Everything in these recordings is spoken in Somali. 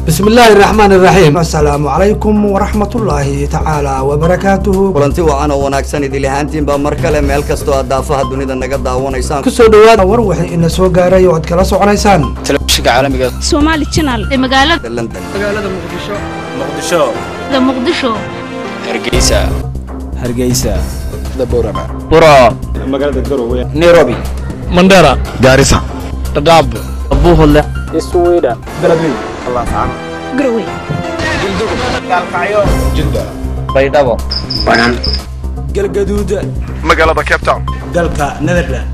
bismi illaahi raxmaan iraxiim assalaamu calaykum waraxmatullaahi tacaala wabarakaatuhu kulanti wacan oo wanaagsan idil ahaantiinbaa mar kale meel kastoo aad daafaha dunida naga daawanaysaan kusoo dhawaada war wixii ina soo gaaray oo aad kala soconaysaan telefishinka caalamiga Somali Channel ee magaalada london muqdisho da Muqdisho hargeysa hargeysa Borama. buro magaalada garowe nairobi mandera gaarisa dadaab buuhodle iswiidha Garowe jidda baydhabo galgaduud magaalada cape town dalka netherland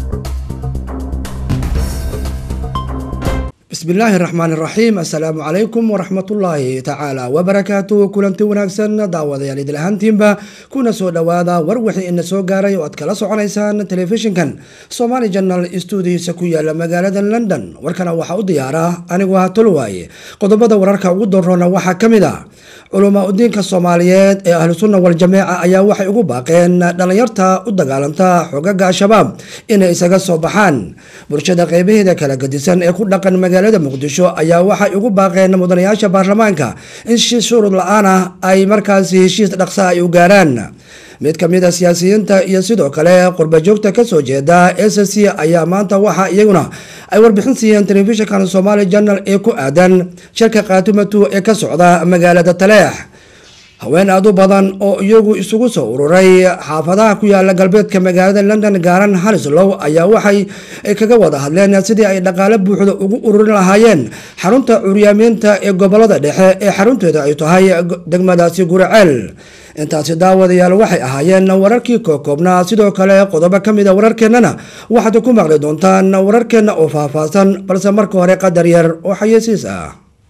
bismi illaahi raxmaan iraxiim assalaamu calaykum waraxmatullaahi tacaala wabarakaatuhu kulanti wanaagsan daawadayaal idil ahaantiinba kuna soo dhowaada war wixii ina soo gaaray oo aad kala soconaysaan telefishinkan somali janal stuudiisa ku yaala magaalada london warkana waxaa u diyaara anigu ah tolwaaye qodobada wararka ugu daroona waxaa ka mid a culamaa udiinka soomaaliyeed ee ahlusunna waljamaaca ayaa waxay ugu baaqeen dhalinyarta u dagaalanta xogaga al-shabaab inay isaga soo baxaan bulshada qeybaheeda kala gadisan ee ku dhaqan magaalada muqdisho ayaa waxay ugu baaqeen mudanayaasha baarlamaanka in si shuruud la-aan ah ay markaasi heshiis dhaqsa ay u gaaraan mid ka mid a siyaasiyiinta iyo sidoo kale qurbajoogta kasoo jeeda s c ayaa maanta waxa iyaguna ay warbixin siiyeen telefishinkan somaali janal ee ku aadan shirka kaatumatu ee ka socda magaalada taleex haween aad u badan oo iyagu isugu soo ururay xaafadaha ku yaala galbeedka magaalada london gaaran halislow ayaa waxay kaga wada hadleen sidii ay dhaqaale buuxda ugu ururin lahaayeen xarunta curyaamiinta ee gobolada dhexe ee xarunteeda ay tahay degmadaasi guraceel intaasi daawadayaal waxay ahaayeen wararkii kookoobnaa sidoo kale qodobo ka mid a wararkeennana waxaad ku maqli doontaan wararkeenna oo faahfaahsan balse marka hore qadar yar oo xayeysiis ah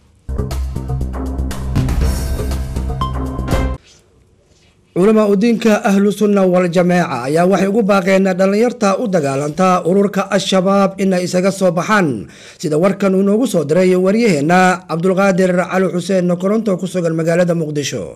culamaa udiinka ahlu sunna wal-jamaaca ayaa waxay ugu baaqeen dhalinyarta u dagaalanta ururka al-shabaab inay isaga soo baxaan sida warkan uu noogu soo diray waryaheena cabdulqaadir cali xuseen koronto ku sugan magaalada muqdisho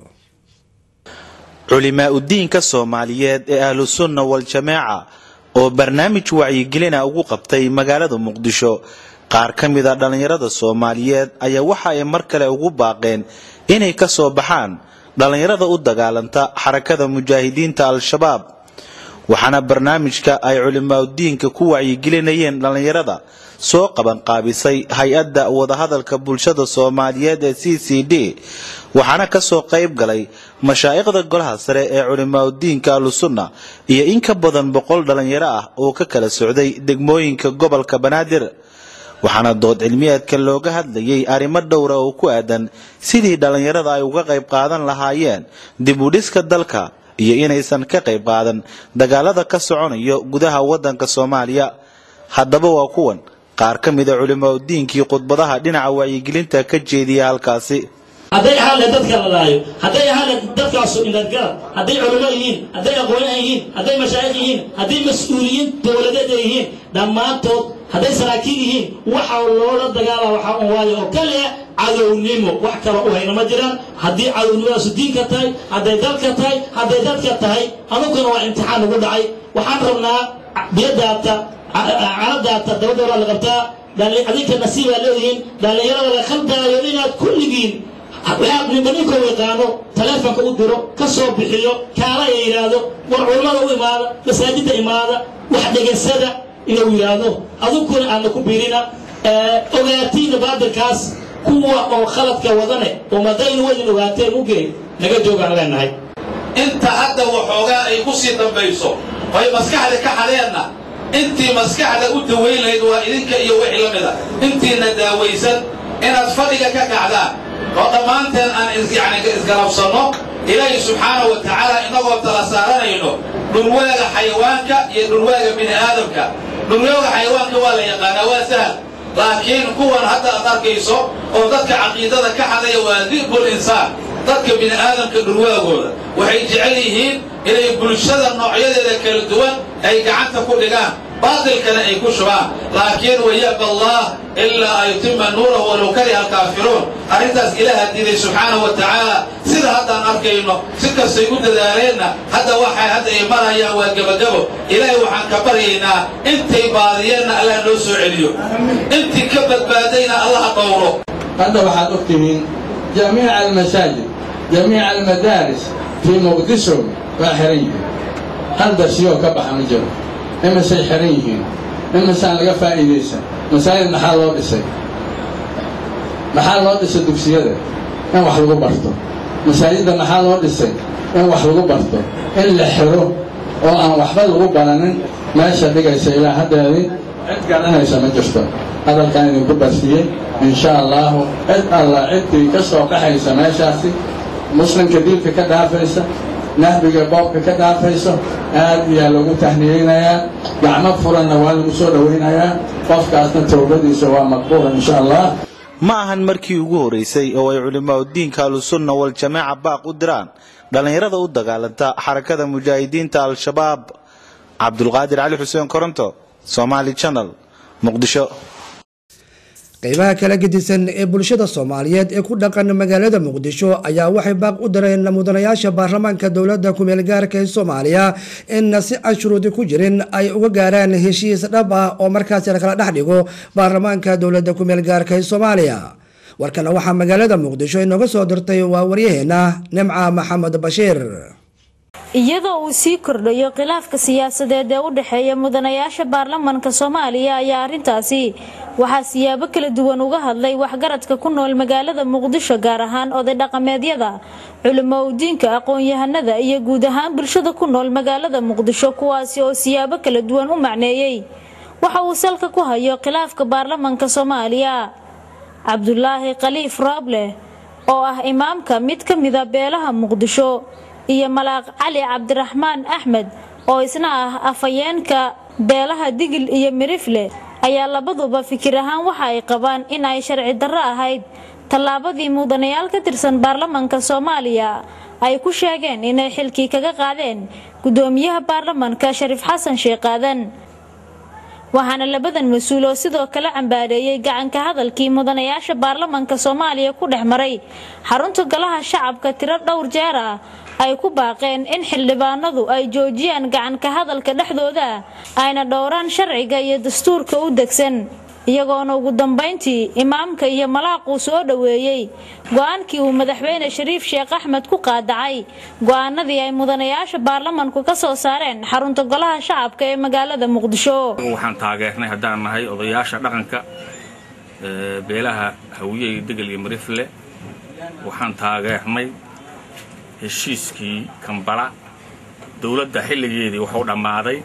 culimaa udiinka soomaaliyeed ee ahlu sunna wal-jamaaca oo barnaamij wacyigelina ugu qabtay magaalada muqdisho qaar ka mid a dhallinyarada soomaaliyeed ayaa waxa ay mar kale ugu baaqeen inay ka soo baxaan dhallinyarada u dagaalanta xarakada mujaahidiinta al-shabaab waxaana barnaamijka ay culimaadudiinka ku wacyigelinayeen dhallinyarada soo qabanqaabisay hay-adda wadahadalka bulshada soomaaliyeed ee c c d waxaana kasoo qayb galay mashaa'ikhda golaha sare ee culimaadudiinka ahlusunna iyo in ka badan boqol dhallinyaro ah oo ka kala socday degmooyinka gobolka banaadir waxaana dood cilmiyeedka looga hadlayay arrimo dhowra oo ku aadan sidii dhallinyarada ay uga qayb qaadan lahaayeen dib u dhiska dalka iyo inaysan ka qayb qaadan dagaalada ka soconayo gudaha waddanka soomaaliya haddaba waa kuwan qaar ka mida culimaadudiinkii khudbadaha dhinaca wacyigelinta ka jeediya halkaasi hadday ahaan lahayd dadka la laayo hadday ahaan lahayd dadkaasu indhadgarad hadday culimo yihiin hadday aqoonyahan yihiin hadday mashaayikh yihiin hadday mas-uuliyiin dowladeed ay yihiin dhammaantood hadday saraakiil yihiin waxa loola dagaala waxaa un waayo oo kale cadownimo wax kale u hayna ma jiraan haddii cadownimadaasi diinka tahay hadday dalka tahay hadday dadka tahay anuguna waa imtixaan ugu dhacay waxaan rabnaa biyadaata caladaata dabadoola la qabtaa adinka nasiibaa leedihiin dhallinyarada la khaldaayo inaad kulligiin ninba ninkoo yaqaano taleefonka u diro ka soo bixiyo kaala ay yidhaahdo war culammada u imaada masaajidda imaada wax dhegaysada inuu yidhaahdo adunkuna aadna ku biirina ogaatiina baadilkaas kuwa oo khaladka wadane oo madaynu wadin ogaateen ugeey naga joogaan leenahay inta hadda waxoogaa ay ku sii dambayso oy maskaxda ka xadeenna intii maskaxda u dawayn lahayd waa idinka iyo wixii la mida intiina daawaysan inaad fadhiga ka kacdaan oo dhammaanteen aan yani isgarabsanno ilaahi subxaanahu wa tacaala innagoo tala saaranayno dhulwaaga xayawaanka iyo dhulwaaga bini aadamka dhulwaaga xayawaanka waa la yaqaanaa waa sahal laakiin kuwan hadda aad arkayso oo dadka caqiidada ka xadaya waa di'bul insaan dadka bini aadamka dhulwaagooda waxay jecel yihiin inay bulshada noocyadeeda kala duwan ay gacanta ku dhigaan baatilkana ay ku shubaan laakiin wayaba allah ilaa an yutima nuurahu walow kariha alkaafiruun arrintaas ilaaha diiday subxaanahu wa tacaala sida haddaan arkayno si kastay u dadaaleenna hadda waxay hadda ay marayaan waa gebagabo ilaahay waxaan ka baryaynaa intay baadiyeenna allah noo soo celiyo intii ka badbaadayna allaha dhowro hadda waxaad og tihiin jamiica almasaajid jamiica almadaaris fii muqdisho waa xiran yihiin hal darsiyoo ka baxa ma jiro imisay xiran yihiin imisaan laga faa'iidaysan masaajid maxaa loo dhisay maxaa loo dhisay dugsiyada in wax lagu barto masaajidda maxaa loo dhisay in wax lagu barto in la xiro oo aan waxba lagu baranin meesha dhigaysa ilaa haddeedii cid garanaysa ma jirto hadalkan idinku barsiyey insha allaahu cid alla ciddii ka soo baxaysa meeshaasi muslimka diinka ka dhaafaysa nahbiga boobka ka dhaafayso aad iyaa lagu tahniyeynayaa gacmo furanna waa lagu soo dhowaynayaa qofkaasna towbadiisa waa maqbuula insha allah ma ahan markii ugu horeysay oo ay culimaa diinka ahlusunna waljamaaca baaq u diraan dhallinyarada u dagaalanta xarakada mujaahidiinta al-shabaab cabdulqaadir cali xuseen koronto somaali channel muqdisho qeybaha kala gedisan ee bulshada soomaaliyeed ee ku dhaqan magaalada muqdisho ayaa waxay baaq u direen mudanayaasha baarlamaanka dowladda kumeel gaarka ee soomaaliya in si aan shuruudi ku jirin ay uga gaaraan heshiis dhab ah oo markaasi lakala dhex dhigo baarlamaanka dowladda kumeel gaarka ee soomaaliya warkana waxaa magaalada muqdisho inooga soo dirtay waa waryaheena nimca maxamed bashiir iyadoo uu sii kordhayo khilaafka siyaasadeed ee u dhexeeya mudanayaasha baarlamanka soomaaliya ayaa arrintaasi waxaa siyaabo kala duwan uga hadlay waxgaradka ku nool magaalada muqdisho gaar ahaan oday dhaqameedyada culimo udiinka aqoon-yahanada iyo guud ahaan bulshada ku nool magaalada muqdisho kuwaasi oo siyaabo kala duwan u macneeyey waxa uu salka ku hayo khilaafka baarlamanka soomaaliya cabdulaahi khaliif rooble oo ah imaamka mid ka mida beelaha muqdisho iyo malaaq cali cabdiraxmaan axmed oo isna ah afhayeenka beelaha digil iyo mirifle ayaa labaduba fikir ahaan waxa ay qabaan in ay sharci darro ahayd tallaabadii mudanayaal ka tirsan baarlamanka soomaaliya ay ku sheegeen inay xilkii kaga qaadeen gudoomiyaha baarlamanka shariif xasan sheekh aadan waxaana labadan mas-uul oo sidoo kale cambaareeyey gacanka hadalkii mudanayaasha baarlamanka soomaaliya ku dhex maray xarunta golaha shacabka tiro dhowr jeer ah ay ku baaqeen in xildhibaanadu ay joojiyaan gacanka hadalka dhexdooda ayna dhowraan sharciga iyo dastuurka u degsan iyagoona ugu dambayntii imaamka iyo malaaquu soo dhoweeyey go-aankii uu madaxweyne shariif sheekh axmed ku qaadacay go-aanadii ay mudanayaasha baarlamanku ka soo saareen xarunta golaha shacabka ee magaalada muqdisho waxaan taageernay haddaan nahay odayaasha dhaqanka beelaha hawiye iyo degel iyo marifle waxaan taageernay heshiiskii kambala dowladda xilligeedii wuxuu dhammaaday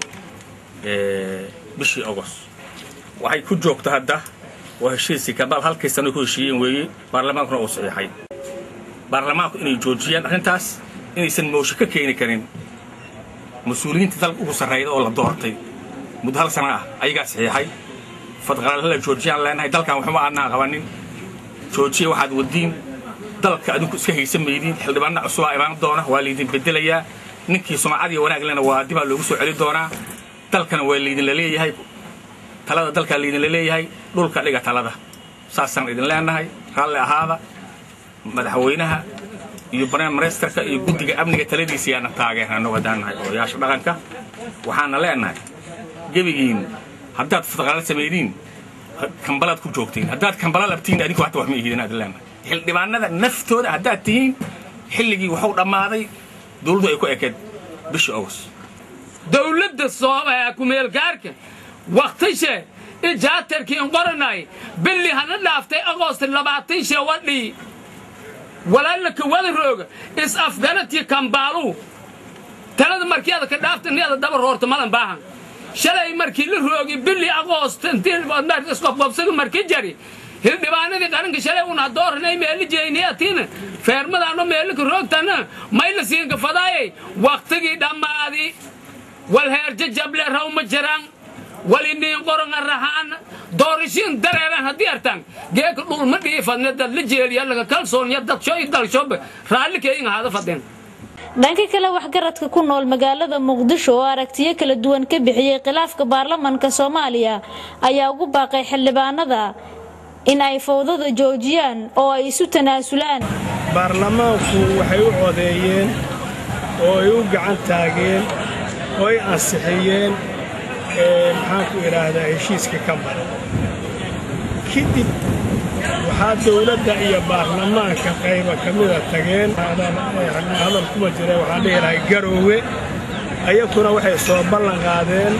bishii ogost waxay ku joogta hadda waa heshiiskii kambala halkii sano ku heshiiyeen weeye baarlamaankuna uu saxiixay baarlamaanku inay joojiyaan arrintaas inaysan moosho ka keeni karin mas-uuliyiinta dalka ugu sarreeyda oo la doortay muddo hal sana ah ayagaa saxiixay fadqalala joojiyaan leenahay dalkan waxuma aanaan qabanin joojiya waxaad wadiin dalka adinku iska haysan maydin xildhibaanna cusubaa imaan doona waa laydin bedelayaa ninkii sumcad iyo wanaag lena waa dibaa loogu soo celi doonaa dalkana waa laydinla leeyahay talada dalkaa laydinla leeyahay dhulka dhiga talada saasaan idin leenahay raalli ahaada madaxweynaha iyo barnaamijka iyo guddiga amniga taladiisa yaana taageerna annagu haddaan nahay odayaasha dhaqanka waxaana leenahay gebigiin haddaad fadqaala samaydiin kambalaad ku joogtiin haddaad kambala labtiin adinku hata wax ma ihidin aad leenahay xildhibaanada naftooda haddaad tihiin xilligii wuxuu dhammaaday dowladdu ay ku ekeed bishii ogos dowladda kumeelgaarka wakhtishe ijaatarkiin qoranay billi hana dhaaftay agoost labaatan shee wadhii walaalaka wada rooga is afganatii kambaalu talada markii ada ka dhaafta niyada daba roorta malan baahan shalay markii la roogi billi agoost isqobqobsaga markii jari hildhibaanadii qaranka shalay una dooranay meeli jeyniyatiina feermadaano meelika roogtana mayla siinka fadaayay waktigii dhammaadi wal heerjajable rawma jiraan waliniin qoranga rahaan doorashiin dareeraan haddii artaan geeka dhulma dhiifadne dad la jeeliya laga kalsoonya dadsho i dalshoba raallikeyga hada fadeen dhanka kale waxgaradka ku nool magaalada muqdisho oo aragtiyo kala duwan ka bixiyey khilaafka baarlamanka soomaaliya ayaa ugu baaqay xildhibaanada in ay fowdada joojiyaan oo ay isu tanaasulaan baarlamaanku waxay u codeeyeen oo ay u gacan taageen oo ay ansixiyeen maxaanku idhaahdaa heshiiska ka mara kadib waxaa dowladda iyo baarlamaanka qayba ka mida tageen hadal kuma jira waxaa dhihi lahay garoowe ayakuna waxay soo ballan qaadeen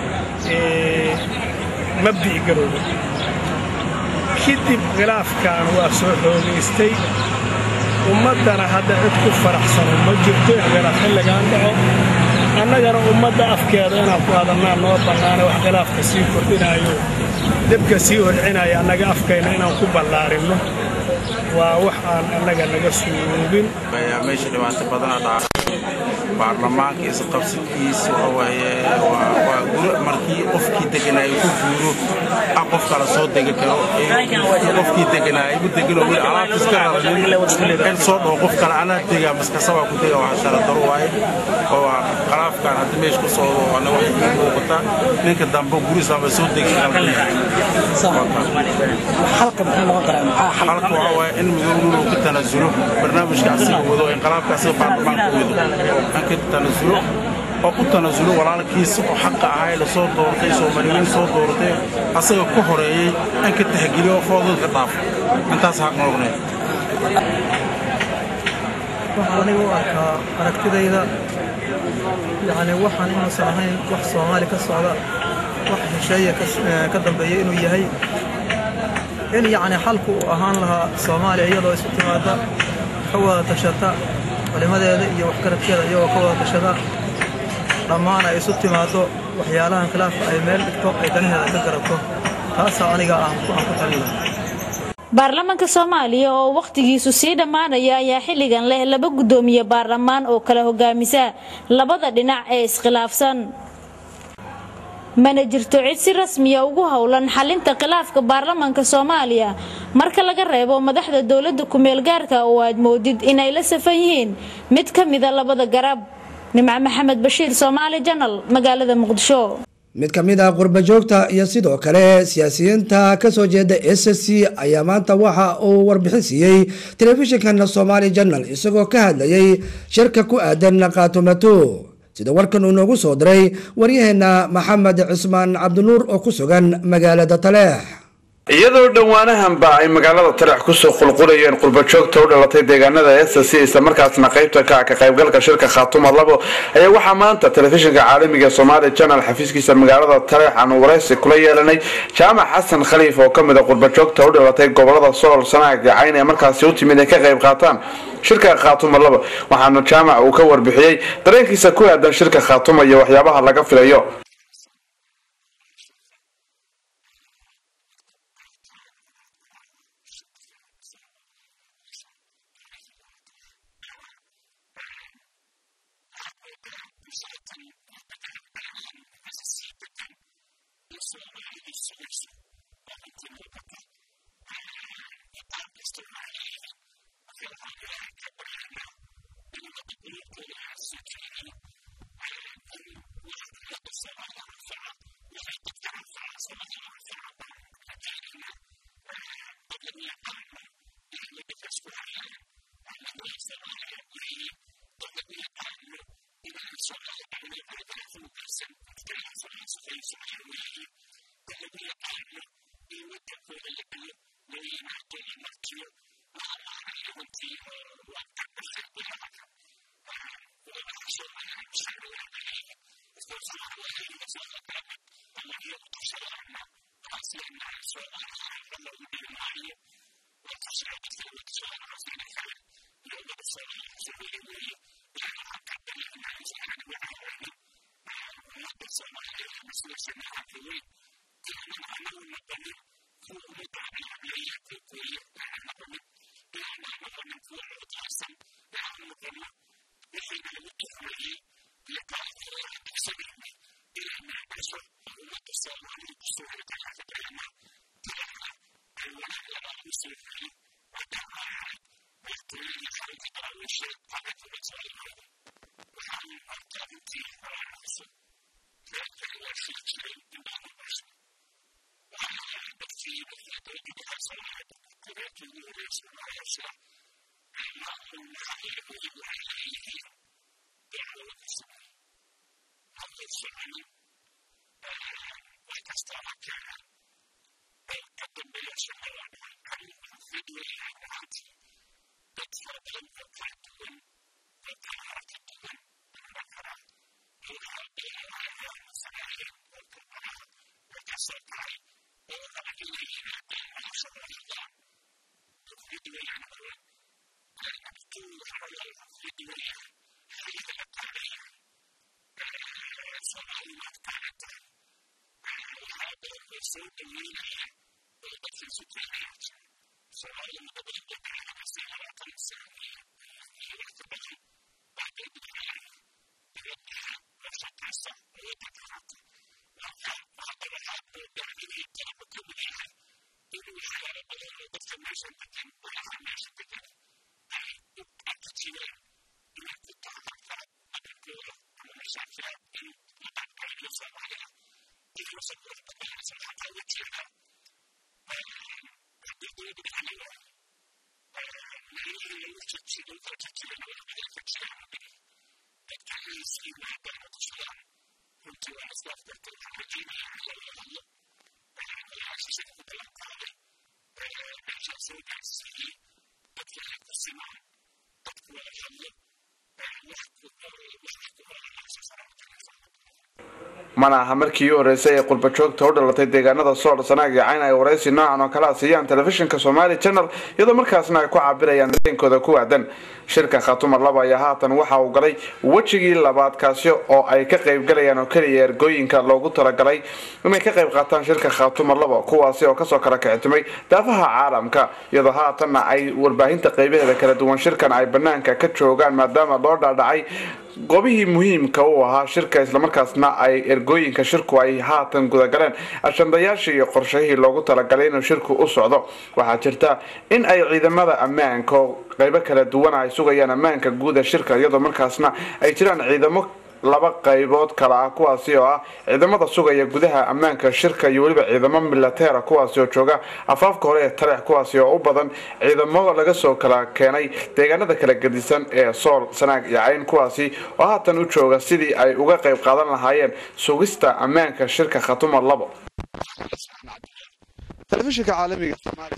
mabdi'i garoowe kadib khilaafkan waa soo xoogaystay ummaddana hadda cid ku faraxsano ma jirto khilaaf xilligaan dhaco annagana ummadda afkeeda inaan ku hadalnaa noo bannaana wax khilaafka sii kordhinaayo debka sii holcinaya annaga afkayna inaan ku ballaarinno waa wax aan annaga naga suuroobin meesha dhibaato badana dhaca baarlamaanka isqabsikiisa waxawaaye waa guri markii qofkii deganaayo ku guuro ah qof kale soo degi karo qofkii deganaayo igu deganoo weli alaabta iska raranin in soo dhaho qof kale anaa degaa maskasabaa ku dega waa sharadaro waaye oo waa khalaafkan hadda meesha ku socdo ana wax ii muuqata ninka dambe gurisaaba soo degi halka waxaa waaye in midownuunu ka tanaasulo barnaamijka asiga wado inqalaabka asiga baarlamaanka wado an ka tanaasulo oo u tanaasulo walaalkiisa oo xaqa ahay la soo doortay soomaaliyiin soo doortay asaga ku horeeyey an ka taxgeliyo foodadka dhaafo intaas xaq noqnay waxaan aniga u arkaa aragtidayda yacni waxaan inuusan ahayn wax soomaali ka socda wax hesheeya ka dambeeya inuu yahay in yacni xalku uu ahaan lahaa soomaaliya iyadoo isu timaada ka wada tashata culimadeeda iyo waxgarabkeeda iyagoo ka wada tashada dhammaan ay isu timaaddo waxyaalahan khilaafka ay meel dhigto ay danaheeda ka garato taasaa aniga aan ku talin lahaa baarlamaanka soomaaliya oo wakhtigiisu sii dhammaanaya ayaa xilligan leh laba guddoomiye baarlamaan oo kala hogaamisa labada dhinac ee iskhilaafsan mana jirto cid si rasmiya ugu howlan xalinta khilaafka baarlamaanka soomaaliya marka laga reebo madaxda dowladda kumeel gaarka oo aad moodid inay la safan yihiin mid ka mida labada garab nimco maxamed bashiir soomaali janal magaalada muqdisho mid ka mid ah qurba joogta iyo sidoo kale siyaasiyiinta kasoo jeeda s c ayaa maanta waxa uu warbixin siiyey telefishinkan somaali janal isagoo ka hadlayay shirka ku aadan qaatumato sida warkan uu noogu soo diray waryaheena maxamed cismaan cabdinuur oo ku sugan magaalada taleex iyadoo dhowaanahanba ay magaalada taleex kusoo qulqulayeen qurbajoogta u dhalatay deegaanada s c islamarkaasna qaybta ka ah ka qaybgalka shirka khaatuma labo ayaa waxaa maanta telefishinka caalamiga somaali janal xafiiskiisa magaalada taleex aanu waraysi kula yeelanay jaamac xasan khaliif oo kamid a qurbajoogta u dhalatay gobolada sool sanaag cayn ee markaasi u timid ay ka qayb qaataan shirka khaatuma labo waxaana jaamac uu ka warbixiyey dareenkiisa ku aadan shirka khaatuma iyo waxyaabaha laga filayo mana aha markii u horeysay ee qurbajoogta u dhalatay deegaanada sool sanaag iyo cayn ay waraysi noocan oo kala siiyaan telefishinka somaali channel iyadoo markaasna ay ku cabirayaan dareenkooda ku waadan shirka khatumar laba ayaa haatan waxa uu galay wejigii labaad kaasi oo ay ka qaybgalayaan oo keliya ergooyinka loogu talagalay inay ka qayb qaataan shirka khatumar laba kuwaasi oo kasoo kala kicitimay daafaha caalamka iyadoo haatanna ay warbaahinta qaybaheeda kala duwan shirkan ay banaanka ka joogaan maadaama loo dhaadhacay goobihii muhiimka u ahaa shirka islamarkaasna ay ergooyinka shirku ay haatan gudagaleen ashandayaashii iyo qorshahii loogu talagalay inuu shirku u socdo waxaa jirta in ay ciidamada ammaanka oo qaybo kala duwan ay sugayaan ammaanka guuda shirka iyadoo markaasna ay jiraan ciidamo laba qaybood kale ah kuwaasi oo ah ciidamada sugaya gudaha ammaanka shirka iyo weliba ciidamo milateera kuwaasi oo jooga afaafka hore ee taleex kuwaasi oo u badan ciidamo laga soo kala keenay deegaanada kala gedisan ee sool sanaag iyo cayn kuwaasi oo haatan u jooga sidii ay uga qayb qaadan lahaayeen sugista ammaanka shirka khatumar labo telefishinka caalamiga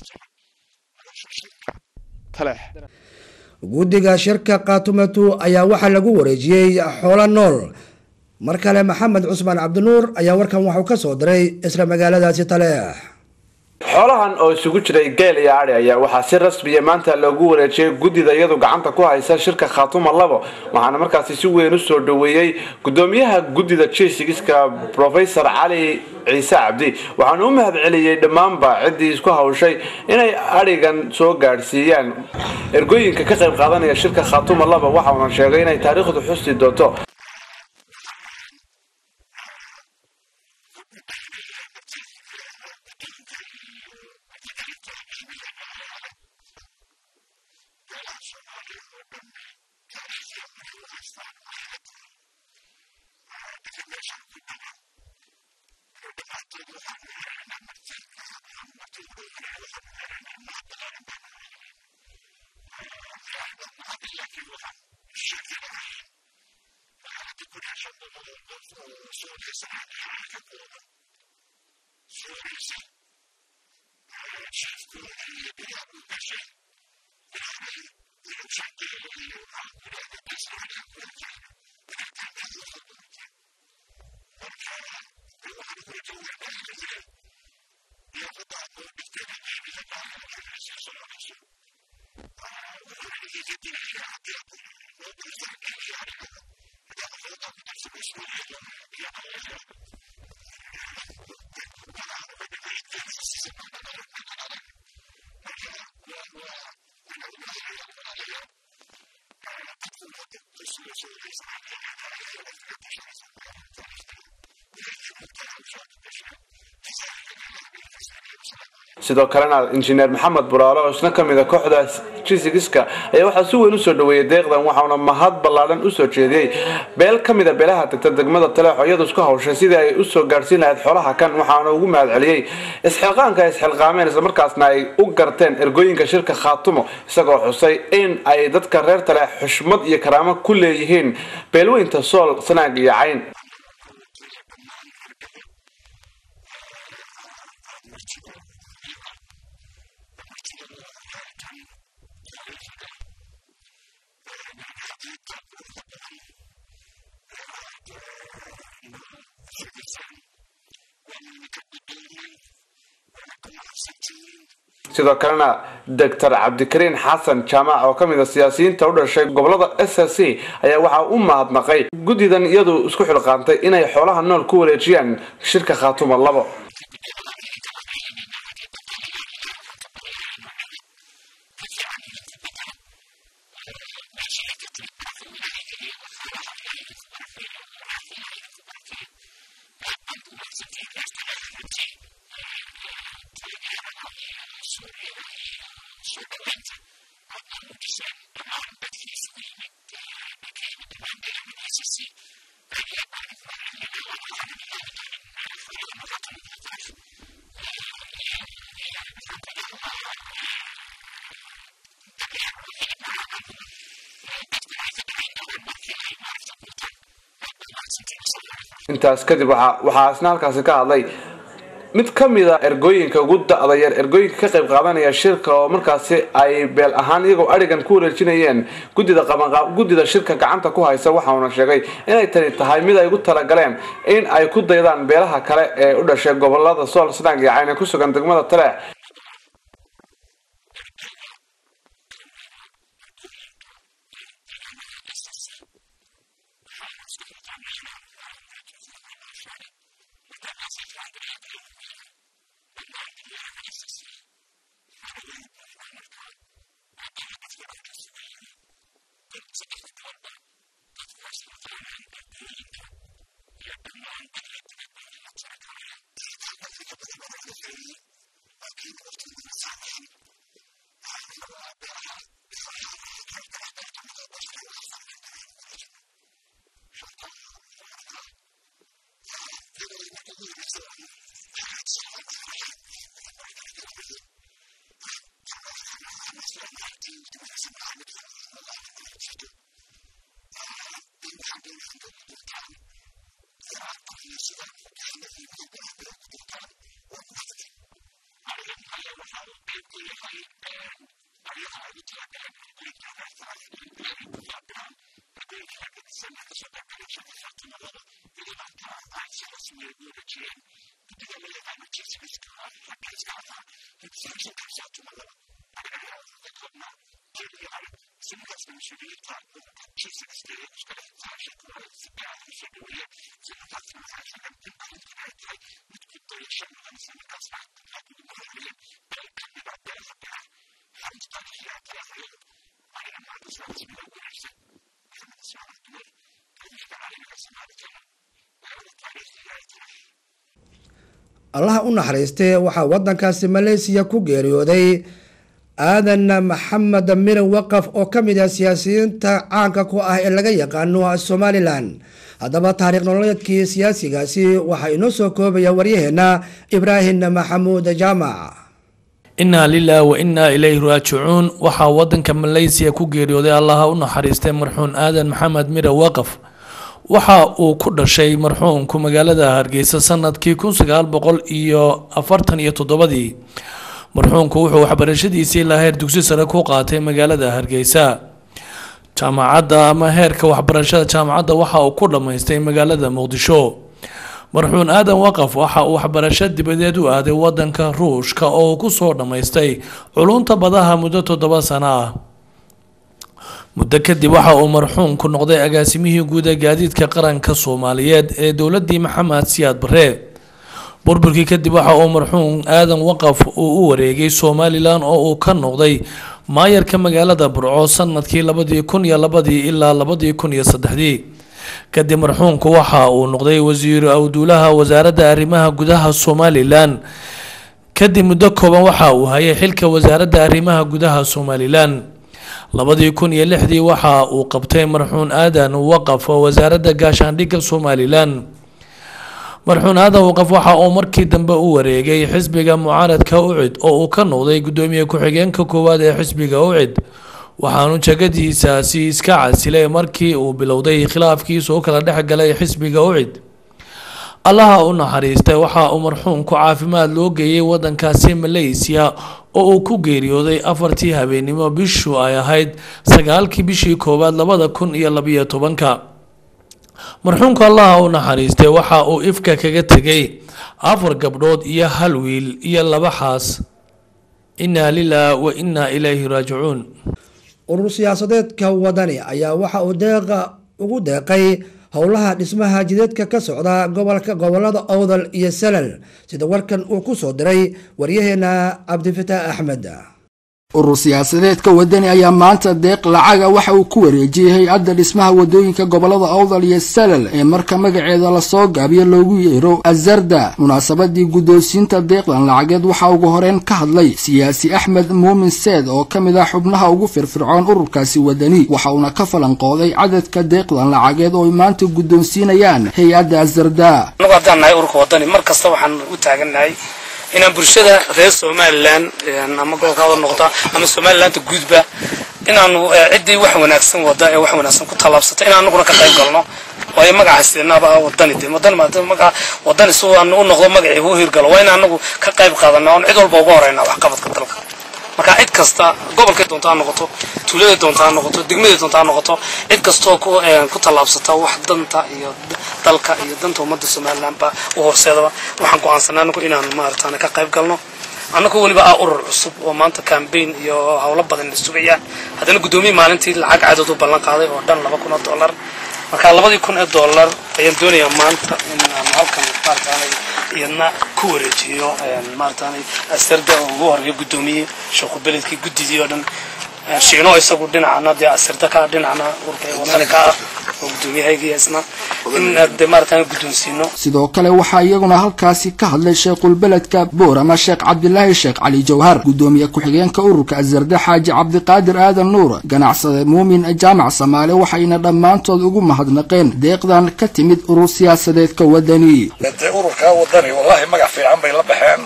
taleex guddiga shirka kaatumatu ayaa waxaa lagu wareejiyey xoolo nool mar kale maxamed cusmaan cabdinuur ayaa warkan waxuu ka soo diray isla magaaladaasi taleex xoolahan oo isugu jiray geel iyo adhi ayaa waxaa si rasmiya maanta loogu wareejiyey guddida iyadu gacanta ku haysa shirka khaatuma labo waxaana markaasi si weyn u soo dhoweeyey gudoomiyaha guddida jesigiska profesor cali ciise cabdi waxaana u mahad celiyey dhammaanba ciddii isku hawshay inay adhigan soo gaadhsiiyaan ergooyinka ka qayb qaadanaya shirka khaatuma laba waxauna sheegay inay taariikhdu xusi doonto sidoo kalena injineer maxamed buraale oo isna kamid a kooxda jisigiska ayaa waxaa si weyn usoo dhaweeyey deeqdan waxauna mahad ballaadhan usoo jeediyey beel ka mid a beelaha tagta degmada taleexo iyadu isku hawshay sidii ay usoo gaadhsiin lahayd xoolaha kan waxaana ugu mahad celiyey isxilqaanka ay isxilqaameen islamarkaasna ay u garteen ergooyinka shirka khaatumo isagoo xusay in ay dadka reer taleex xushmad iyo karaamo ku leeyihiin beelweynta sool sanaag iyo cayn sidoo kalena doctor cabdikariin xasan jaamac oo ka mid a siyaasiyiinta u dhashay gobolada s s c ayaa waxaa u mahadnaqay guddidan iyadu isku xilqaantay inay xoolaha nool ku wareejiyaan shirka khaatuma labo intaas kadib waxaa isna halkaasi ka hadlay mid ka mid a ergooyinka ugu da-da yar ergooyinka ka qayb qaadanaya shirka oo markaasi ay beel ahaan iyagoo arigan ku wareejinayeen guddida guddida shirka gacanta ku haysa waxauna sheegay inay tani tahay mid ay ugu talagaleen in ay ku daydaan beelaha kale ee u dhashay gobolada sool snaag iyo cayna ku sugan degmada taleex allaha u naxariistay waxaa wadankaasi maleysiya ku geeriyooday aadan maxamed mire waqaf oo ka mid ah siyaasiyiinta caanka ku ah ee laga yaqaano somalilan haddaba taariikh nololeedkii siyaasigaasi waxaa inoo soo koobaya waryaheena ibraahim maxamuud jaamac innaa lilah wa innaa ilayhi raajicuun waxaa wadanka maleysiya ku geeriyooday allaha u naxariistay marxuun aadan maxamed mire waqaf waxa uu ku dhashay marxuumku magaalada hargeysa sanadkii kun sagaal boqol iyo afartan iyo toddobadii marxuumku wuxuu waxbarashadiisii ilaa heer dugsi sare ku qaatay magaalada hargeysa jaamacadda ama heerka waxbarashada jaamacadda waxa uu ku dhammaystay magaalada muqdisho marxuun aadan waqaf waxa uu waxbarasho dibadeed u aaday wadanka ruushka oo uu kusoo dhammaystay culunta badaha muddo toddoba sano ah muddo kadib waxa uu marxuumku noqday agaasimihii guud ee gaadiidka qaranka soomaaliyeed ee dowladii maxamed siyaad barre burburkii kadib waxa uu marxuum aadan waqaf uu u wareegay somalilan oo uu ka noqday maayarka magaalada burco sanadkii labadii kun iyo labadii ilaa labadii kun iyo saddexdii kadib marxuumku waxa uu noqday wasiiru awduulaha wasaaradda arrimaha gudaha somalilan kadib muddo kooban waxa uu hayay xilka wasaaradda arrimaha gudaha somalilan labadii kun iyo lixdii waxa uu qabtay marxuun aadan waqaf oo wasaaradda gaashaandhigga somalilan marxuun aadan waqaf waxa uu markii dambe u wareegay xisbiga mucaaradka ucid oo uu ka noqday gudoomiye ku-xigeenka koowaad ee xisbiga ucid waxaanu jagadiisaasi iska casilay markii uu bilowday khilaafkiisa u kala dhex galay xisbiga ucid allaha u naxariistay waxa uu marxuumku caafimaad loo geeyey wadankaasi maleysiya oo uu ku geeriyooday afartii habeenimo bishu ay ahayd sagaalkii bishii koowaad labada kun iyo labiyo tobanka marxuumku allaha u naxariistay waxa uu ifka kaga tegay afar gabdhood iyo hal wiil iyo laba xaas innaa lilah wa innaa ilayhi raajicuun urur siyaasadeedka wadani ayaa waxa uu deeqa ugu deeqay howlaha dhismaha jidadka ka socda gobolka gobolada owdal iyo salal sida warkan uu ku soo diray waryaheena cabdifitaax axmed urur siyaasadeedka wadani ayaa maanta deeq lacaga waxa uu ku wareejiyey hay-adda dhismaha wadooyinka gobolada awdal iyo salal ee marka magaceeda lasoo gaabiyo loogu yeero azarda munaasabadii guddoonsiinta deeqdan lacageed waxaa ugu horeyn ka hadlay siyaasi axmed muumin seed oo ka mid ah xubnaha ugu firfircoon ururkaasi wadani waxa uuna ka falanqooday cadadka deeqdan lacageed oo ay maanta guddoonsiinayaan hay-adda azarda anagu haddaan nahay ururka wadani mar kasta waxaan u taagannahay inaan bulshada reer somalilan ama gobolka wada noqda ama somalilanta guudba inaanu ciddii wax wanaagsan wada ee wax wanaagsan ku tallaabsata inaan anaguna ka qayb galno waayo magacaasinaaba wadani de wadani maga wadani si aan u noqdo magacii u hirgalo waa in anagu ka qayb qaadana oon cid walba uga horeyna waxqabadka dalka marka cid kasta gobolkay doonta ha noqoto tuuladay doonta ha noqoto degmaday doonta ha noqoto cid kastoo ku tallaabsata wax danta iyo dalka iyo danta ummadda somalilandba u horseedaba waxaan go'aansanay anagu inaan maarataane ka qayb galno annagoo weliba ah urur cusub oo maanta cambaign iyo howlo badan la sugayaan haddana guddoomiye maalintii lacag cadad u ballan qaaday oo dhan laba kun oo dollar marka labadii kun ee dollar ayaan doonayaa maanta in aan halkan maarataane iyadna ku wareejiyo maarataane asarda oo ugu horeeyo guddoomiye sheekhu beledkii guddidii oo dhan shiino isagu dhinacana dee asirda ka dhinacna urka wadani ka ah oo guddoomiyahaygii isna in dee maarataane guddoonsiino sidoo kale waxaa iyaguna halkaasi ka hadlay sheekhulbeledka boorama sheekh cabdilaahi sheekh cali jawhar guddoomiye ku-xigeenka ururka azarda xaaji cabdiqaadir aadan nuur ganacsade muumin jaamac samaale waxayna dhammaantood ugu mahadnaqeen deeqdan ka timid urur siyaasadeedka wadani dee ururkaa wadani wallaahi magac fiican bay la baxeen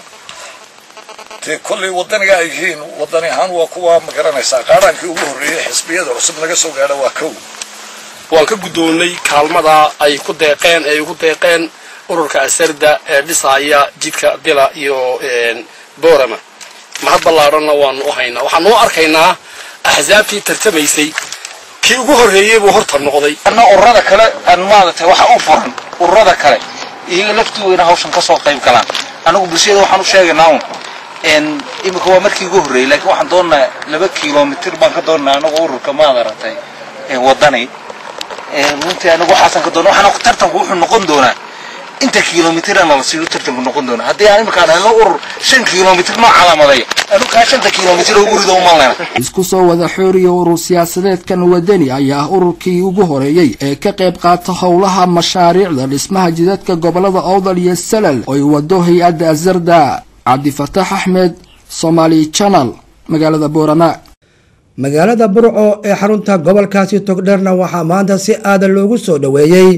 dee kollay wadaniga ay yihiin wadani ahaan waa kuwa ma garanaysaa qaaraankii ugu horreeyey xisbiyada cusub laga soo gaadha waa kow waan ka guddoonnay kaalmada ay ku deeqeen ay ugu deeqeen ururka asarda ee dhisaya jidka dila iyo boorama mahad ballaadhanna waanu u haynaa waxaanu u arkaynaa axsaabtii tartamaysay kii ugu horreeyey buu horta noqday anna ururada kale aan maaragtay waxa u furan ururada kale iyaga laftigooda hawshan ka soo qayb galaan anagu bulshada waxaan u sheegaynaa un imika waa markii ugu horreeyey laakiin waxaan doonnaa laba kilomitir baan ka doonnaa anagu ururka maad aragtay wadani runtii anagu waxaasan ka doonna waxaan tartanku wuxuu noqon doonaa inta kilomitirana la siiyo tartanku noqon doonaa haddii aan imika aan helno urur shan kilomitir noo calaamaday anigu kaa shanta kilomitir oo guriga u malnayna isku soo wada xooriya urur siyaasadeedkan wadani ayaa ah ururkii ugu horeeyey ee ka qayb qaata howlaha mashaariicda dhismaha jidadka gobolada owdal iyo salal oo ay wado hay-adda azarda cabdifataax axmed somaali channel magaalada boorama magaalada burco ee xarunta gobolkaasi togdherna waxaa maanta si aadan loogu soo dhoweeyey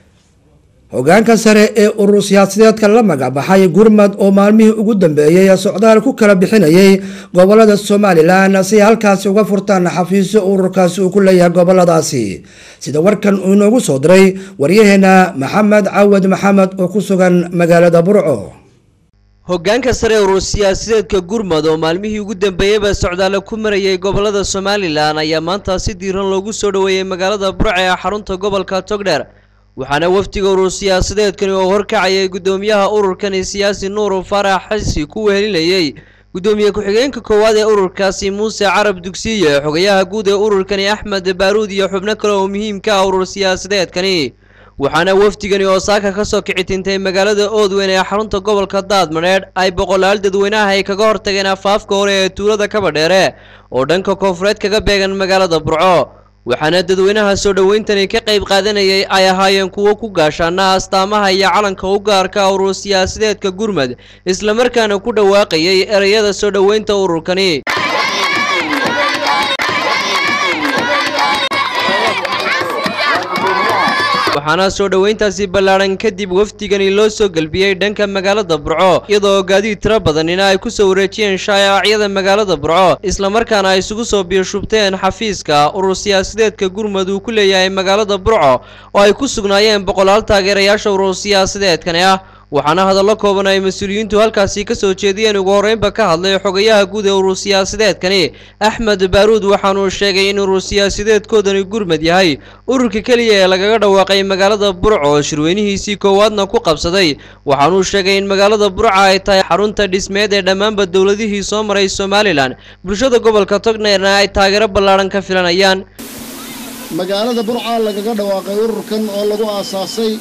hogaanka sare ee urur siyaasadeedka la magacbaxay gurmad oo maalmihii ugu dambeeyey socdaal ku kala bixinayay gobolada somalilan si halkaasi uga furtaan xafiisyo ururkaasi uu ku leeyahay goboladaasi sida warkan uu inoogu soo diray waryaheena maxamed cawad maxamed oo ku sugan magaalada burco hoggaanka sare urur siyaasadeedka gurmud oo maalmihii ugu dambeeyeyba socdaale ku marayay gobolada somalilan ayaa maanta si diiran loogu soo dhoweeyey magaalada burco ee xarunta gobolka togdheer waxaana wafdiga urur siyaasadeedkani oo horkacayay guddoomiyaha ururkani siyaasi nuur faarax xisi ku wehelinayey guddoomiye ku-xigeenka koowaad ee ururkaasi muuse carab dugsiye xogayaha guud ee ururkani axmed baaruud iyo xubno kale oo muhiimka ah urur siyaasadeedkani waxaana wafdigani oo saaka ka soo kici tintay magaalada oodweyn ee xarunta gobolka daadmaneedh ay boqolaal dadweynaha ay kaga hortageen afaafka hore ee tuulada kabadheere oo dhanka koonfureed kaga beegan magaalada burco waxaana dadweynaha soo dhoweyntani ka qayb qaadanayay ay ahaayeen kuwo ku gaashaana astaamaha iyo calanka u gaarka urur siyaasadeedka gurmud islamarkaana ku dhawaaqayay ereyada soo dhoweynta ururkani waxaana soo dhoweyntaasi ballaadhan kadib wafdigani loo soo gelbiyey dhanka magaalada burco iyadoo gaadiid tiro badanina ay ku soo wareejiyeen shaayacyada magaalada burco islamarkaana ay isugu soo biyoshubteen xafiiska urur siyaasadeedka gurmud uu ku leeyahay magaalada burco oo ay ku sugnaayeen boqolaal taageerayaasha urur siyaasadeedkani ah waxaana hadallo kooban ay mas-uuliyiintu halkaasi ka soo jeediyeen ugu horreynba ka hadlay xogayaha guud ee urur siyaasadeedkani axmed baaruud waxaanuu sheegay in urur siyaasadeedkoodani gurmad yahay ururka keliya ee lagaga dhawaaqay magaalada burco oo shirweynihiisii koowaadna ku qabsaday waxaanuu sheegay in magaalada burca ay tahay xarunta dhismeed ee dhammaanba dowladihii soo maray somalilan bulshada gobolka togneerna ay taageero ballaadhan ka filanayaan magaalada burca lagaga dhawaaqay ururkan oo lagu aasaasay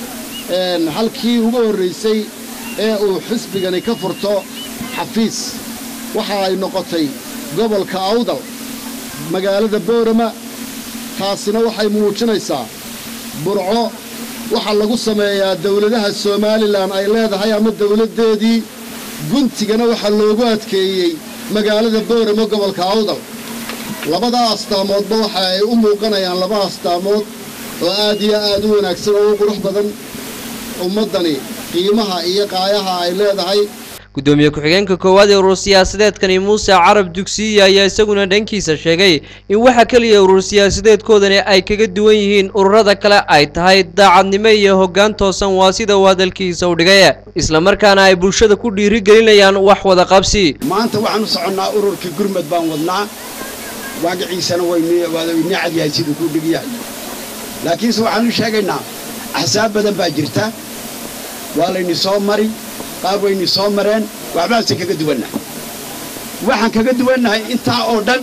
halkii ugu horraysay ee uu xisbigani ka furto xafiis waxa ay noqotay gobolka awdal magaalada boorama taasina waxay muujinaysaa burco waxaa lagu sameeyaa dawladaha somalilan ay leedahay ama dawladdeedii guntigana waxaa loogu adkeeyey magaalada boorama gobolka awdal labada astaamoodba waxa ay u muuqanayaan laba astaamood oo aad iyo aad u wanaagsan oo u qurux badan ummaddani qiimaha iyo qaayaha ay leedahay gudoomiye ku-xigeenka koowaad ee urur siyaasadeedkani muuse carab dugsiye ayaa isaguna dhankiisa sheegay in waxa keliya urur siyaasadeedkoodani ay kaga duwan yihiin ururada kale ay tahay daacadnimo iyo hoggaan toosan waa sida uu hadalkiisa u dhigay islamarkaana ay bulshada ku dhiirigelinayaan wax wada qabsi maanta waxaan u soconnaa ururkii gurmad baan wadnaa waagaciisana waynii cadyahay siduu kuu dhigyahay laakiinse waxaan u sheegaynaa axsaab badan baa jirta waa layni soo mari qaar wayni soo mareen waxbaanse kaga duwannahay waxaan kaga duwannahay intaa oo dhan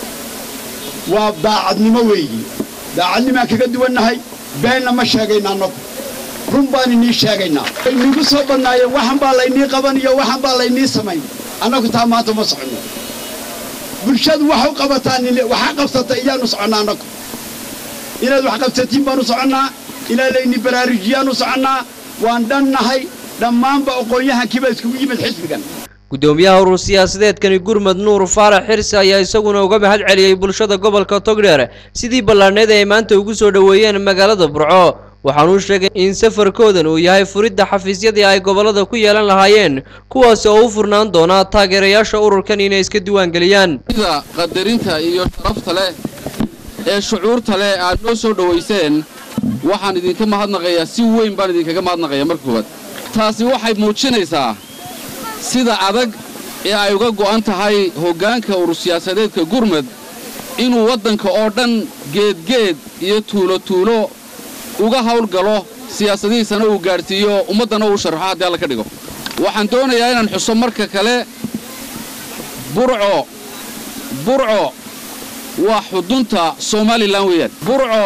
waa daacadnimo weeyi daacadnimaan kaga duwannahay beenna ma sheegayna annagu run baan inii sheegaynaa wayniigu soo badnaayeen waxan baa laynii qaban iyo waxan baa laynii samayn annagu taa maanta ma soconno bulshadu wax u qabataan waxa qabsata iyaanu soconnaa annagu inaad wax qabsatiin baanu soconnaa ilaa layni baraarujiyaanu soconnaa waan dhannahay dhammaanba aqoon-yahankiiba iskugu yimid xisbigan gudoomiyaha urur siyaasadeedkani gurmad nuur faarax xirsi ayaa isaguna uga mahad celiyey bulshada gobolka togdheer sidii ballaadhneed ay maanta ugu soo dhoweeyeen magaalada burco waxaanuu sheegay in safarkoodan uu yahay furidda xafiisyadii ay gobollada ku yeelan lahaayeen kuwaasi oo u furnaan doona taageerayaasha ururkan inay iska diiwaangeliyaan sida qadarinta iyo sharafta leh ee shucuurta leh aad noo soo dhowayseen waxaan idinka mahadnaqayaa si weyn baan idinkaga mahadnaqayaa marka koowaad taasi waxay muujinaysaa sida adag ee ay uga go'an tahay hoggaanka urur siyaasadeedka gurmad inuu waddanka oo dhan geedgeed iyo tuulo tuulo uga hawlgalo siyaasadihiisana uu gaadhsiiyo ummaddana uu sharraxo haddii alla ka dhigo waxaan doonayaa inaan xuso marka kale burco burco waa xudunta somalilan weeyaan burco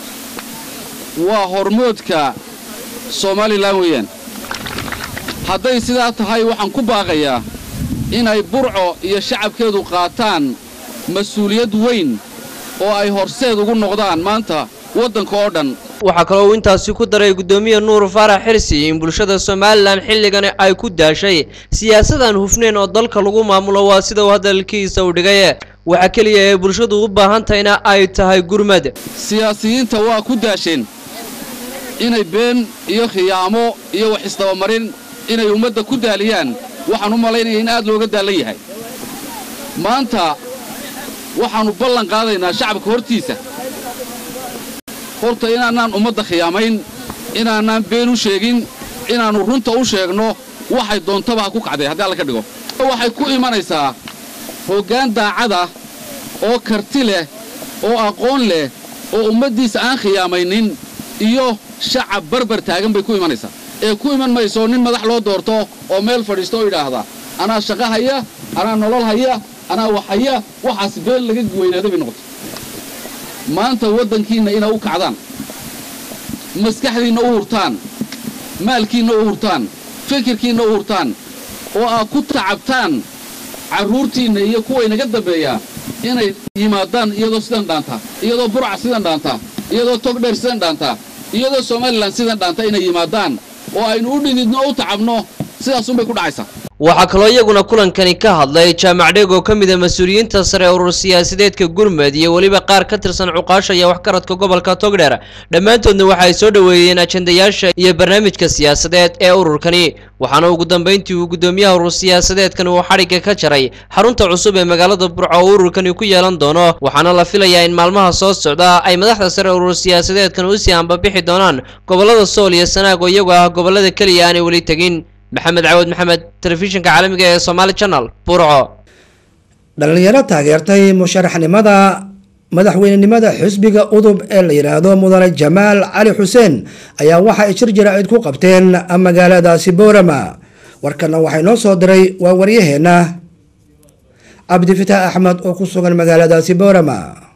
waa hormoodka somalilan weeyaan hadday sidaa tahay waxaan ku baaqayaa inay burco iyo shacabkeedu qaataan mas-uuliyad weyn oo ay horseed ugu noqdaan maanta waddanka oo dhan waxaa kaloo uu intaasi ku daray gudoomiye nuur faarax xirsi in bulshada somalilan xilligan ay ku daashay siyaasadaan hufnayn oo dalka lagu maamulo waa sida uu hadalkiisa u dhigay waxa keliya ee bulshadu u baahan tahayna ay tahay gurmad siyaasiyiinta waa ku daasheen inay been iyo khiyaamo iyo wax isdabamarin inay ummadda ku daaliyaan waxaan u malaynaya in aad looga daallan yahay maanta waxaannu ballan qaadaynaa shacabka hortiisa horta inaanaan ummadda khiyaamayn inaanaan been u sheegin inaannu runta u sheegno waxay doontaba ha ku kacday haddii alla ka dhigo waxay ku imanaysaa hoggaan daacada oo karti leh oo aqoon leh oo ummaddiisa aan khiyaamaynin iyo shacab barbar taagan bay ku imanaysaa ee ku iman mayso nin madax loo doorto oo meel fadhiisto oo yidhaahda anaa shaqo haya anaa nolol haya anaa wax haya waxaas been laga weynaaday bay noqotay maanta waddankiinna inaa u kacdaan maskaxdiinna u hurtaan maalkiinna u hurtaan fikirkiinna u hurtaan oo aad ku tacabtaan carruurtiinna iyo kuwa inaga dambeeyaa inay yimaadaan iyadoo sidan dhaantaa iyadoo burca sidan dhaantaa iyadoo togdheer sidan dhaantaa iyadoo somalilan sidan dhaanta inay yimaadaan oo aynu u dhididno o u tacabno sidaasunbay ku dhacaysaa waxaa kaloo iyaguna kulankani ka hadlay jaamac dheeg oo ka mid a mas-uuliyiinta sare ee urur siyaasadeedka gurmed iyo weliba qaar ka tirsan cuqaasha iyo waxgaradka gobolka togdheer dhammaantoodna waxa ay soo dhoweeyeen ajandayaasha iyo barnaamijka siyaasadeed ee ururkani waxaana ugu dambeyntii uu guddoomiyaha urur siyaasadeedkan uu xadhigga ka jaray xarunta cusub ee magaalada burco oo ururkani ku yeelan doono waxaana la filayaa in maalmaha soo socda ay madaxda sare ee urur siyaasadeedkan usii ambabixi doonaan gobolada sool iyo sanaag oo iyagu ah gobolada keliya aanay weli tegin maxamed cawad maxamed telefishinka caalamiga ee somaali channel burco dhalinyaro taageertay musharaxnimada madaxweynenimada xisbiga udub ee la yidhaahdo mudane jamaal cali xuseen ayaa waxa ay shir jaraa'id ku qabteen magaaladaasi boorama warkana waxay noo soo diray waa waryaheena cabdifitaax axmed oo ku sugan magaaladaasi boorama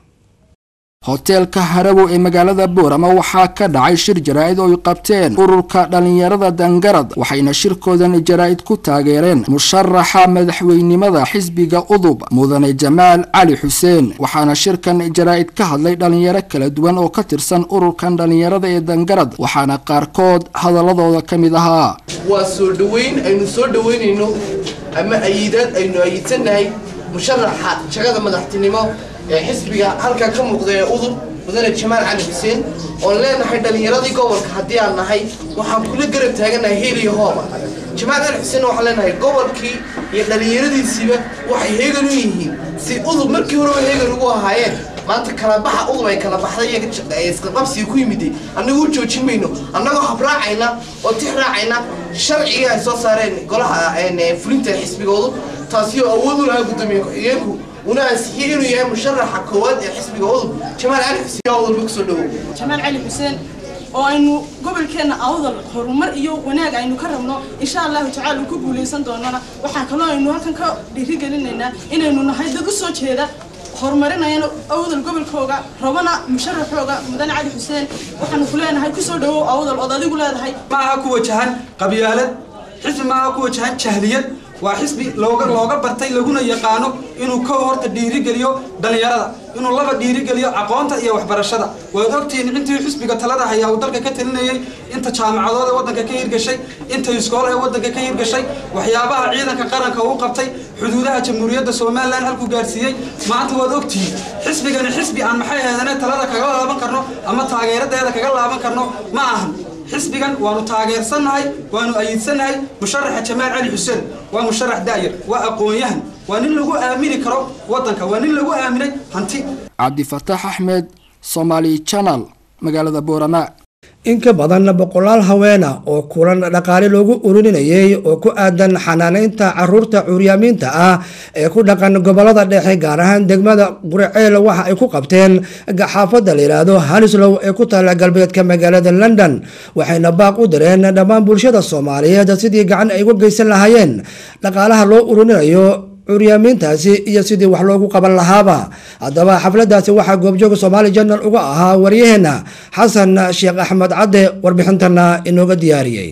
hoteelka harabow ee magaalada boorama waxaa ka dhacay shir jaraa'id oo ay qabteen ururka dhallinyarada dangarad waxayna shirkoodan jaraa'id ku taageereen musharaxa madaxweynimada xisbiga udub mudane jamaal cali xuseen waxaana shirkan jaraa'id ka hadlay dhallinyaro kala duwan oo ka tirsan ururkan dhallinyarada ee dangarad waxaana qaarkood hadaladooda ka mid ahaa waa soo dhoweyn aynu soo dhoweynayno ama ayidaad aynu ayidsannahay musharaxa jagada madaxtinimo ee xisbiga halkaa ka muuqda ee udub mudane jamaal cali xuseen oon leenahay dhallinyaradii gobolka haddii aan nahay waxaan kula garab taaganahay heel iyo hooba jamaal cali xuseen waxaan leenahay gobolkii iyo dhallinyaradiisiiba waxay heegan u yihiin si udub markii horeba heegan ugu ahaayeen maanta kala baxa udub ay kala baxday iyo isqabsiga ku yimiday annagu u joojin mayno annagoo habraacayna oo tix raacayna sharcigii ay soo saareen golaha fulinta xisbigoodu taasi oo awood u lahaa guddoomiye ku-xigeenku una ansixiyey inuu yahay musharaxa koowaad ee xisbiga udub jamaal cali xuseen udub kusoo dhowow jamaal cali xuseen oo aynu gobolkeenna awdal horumar iyo wanaag aynu ka rabno insha allahu tacaala uu ku guulaysan doonana waxaa kaloo aynu halkan ka dhiirigelinaynaa inaynu nahay dad u soo jeeda horumarinayana awdal gobolkooga rabana musharaxooga mudane cali xuseen waxaanu ku leenahay kusoo dhowow awdal ood adigu leedahay ma aha ku wajahan qabyaalad xisbi ma aha ku wajahan jahliyad waa xisbi looga looga bartay laguna yaqaano inuu ka horta dhiirigeliyo dhallinyarada inuu laba dhiirigeliyo aqoonta iyo waxbarashada waad ogtihiin intii xisbiga talada hayaa uu dalka ka talinayay inta jaamacadood ee waddanka ka hirgashay inta iskool ee waddanka ka hirgashay waxyaabaha ciidanka qaranka uu qabtay xuduudaha jamhuuriyadda somalilan halkuu gaarsiiyey maanta waad ogtihiin xisbigani xisbi aan maxay ahaydane talada kaga laaban karno ama taageeradeeda kaga laaban karno ma ahan xisbigan waanu taageersannahay waanu ayidsannahay musharaxa jamaal cali xuseen waa musharax daayar waa aqoon-yahan waa nin lagu aamini karo waddanka waa nin lagu aaminay hanti cabdifataax axmed somaali channel magaalada boorama in ka badan boqolaal haweena oo kulan dhaqaale loogu ururinayay oo ku aadan xanaaneynta caruurta curyaamiinta ah ee ku dhaqan gobolada dhexe gaar ahaan degmada quriceel waxa ay ku qabteen xaafadda la yidhaahdo hanislow ee ku taalla galbeedka magaalada london waxayna baaq u direen dhammaan bulshada soomaaliyeed sidii gacan ay uga geysan lahaayeen dhaqaalaha loo ururinayo curyaamiintaasi iyo sidii wax loogu qaban lahaaba haddaba xafladaasi waxaa goobjooga somaali janal uga ahaa waryaheena xasan sheekh axmed cadde warbixintana inooga diyaariyey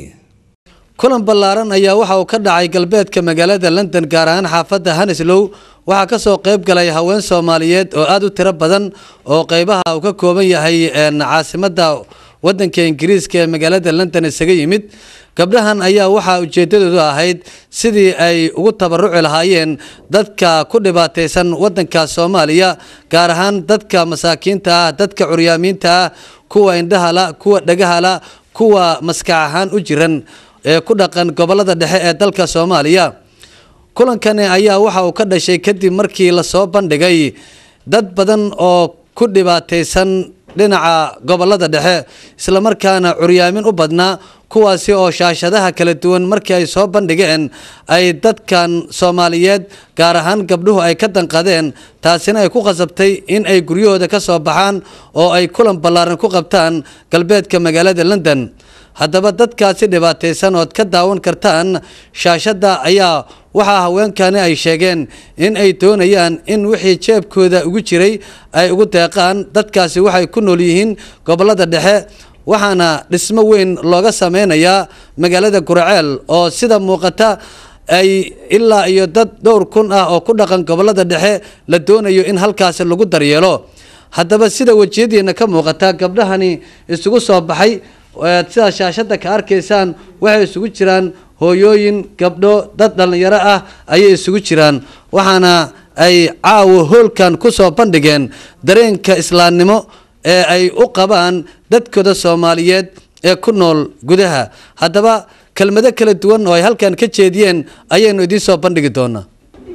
kulan ballaaran ayaa waxa uu ka dhacay galbeedka magaalada london gaar ahaan xaafadda hanislow waxaa ka soo qayb galay haween soomaaliyeed oo aada u tiro badan oo qeybaha uu ka kooban yahay caasimadda waddanka ingiriiska ee magaalada london isaga yimid gabdhahan ayaa waxaa ujeedadoodu ahayd sidii ay ugu tabaruci lahaayeen dadka ku dhibaataysan waddanka soomaaliya gaar ahaan dadka masaakiinta ah dadka curyaamiinta ah kuwa indhahala kuwa dhagahala kuwa maskax ahaan u jiran ee ku dhaqan gobolada dhexe ee dalka soomaaliya kulankani ayaa waxa uu ka dhashay kadib markii lasoo bandhigay dad badan oo ku dhibaataysan dhinaca gobolada dhexe islamarkaana curyaamin u badnaa kuwaasi oo shaashadaha kala duwan markii ay soo bandhigeen ay dadkan soomaaliyeed gaar ahaan gabdhuhu ay ka danqadeen taasina ay ku khasabtay in ay guryahooda ka soo baxaan oo ay kulan ballaaran ku qabtaan galbeedka magaalada london haddaba dadkaasi dhibaataysan ood ka daawan kartaan shaashadda ayaa waxaa haweenkani ay sheegeen in ay doonayaan in wixii jeebkooda ugu jiray ay ugu deeqaan dadkaasi waxay ku nool yihiin gobolada dhexe waxaana dhismo weyn looga sameynayaa magaalada guraceel oo sida muuqata ay ilaa iyo dad dhowr kun ah oo ku dhaqan gobolada dhexe la doonayo in halkaasi lagu daryeelo haddaba sida wejiyadiina ka muuqata gabdhahani isugu soo baxay sidaa shaashadda ka arkaysaan waxay isugu jiraan hooyooyin gabdho dad dhallinyaro ah ayay isugu jiraan waxaana ay caawa hoolkan kusoo bandhigeen dareenka islaamnimo ee ay u qabaan dadkooda soomaaliyeed ee ku nool gudaha haddaba kelmado kala duwan oo ay halkan ka jeediyeen ayaynu idiin soo bandhigi doonaa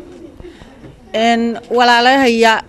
walaalahaya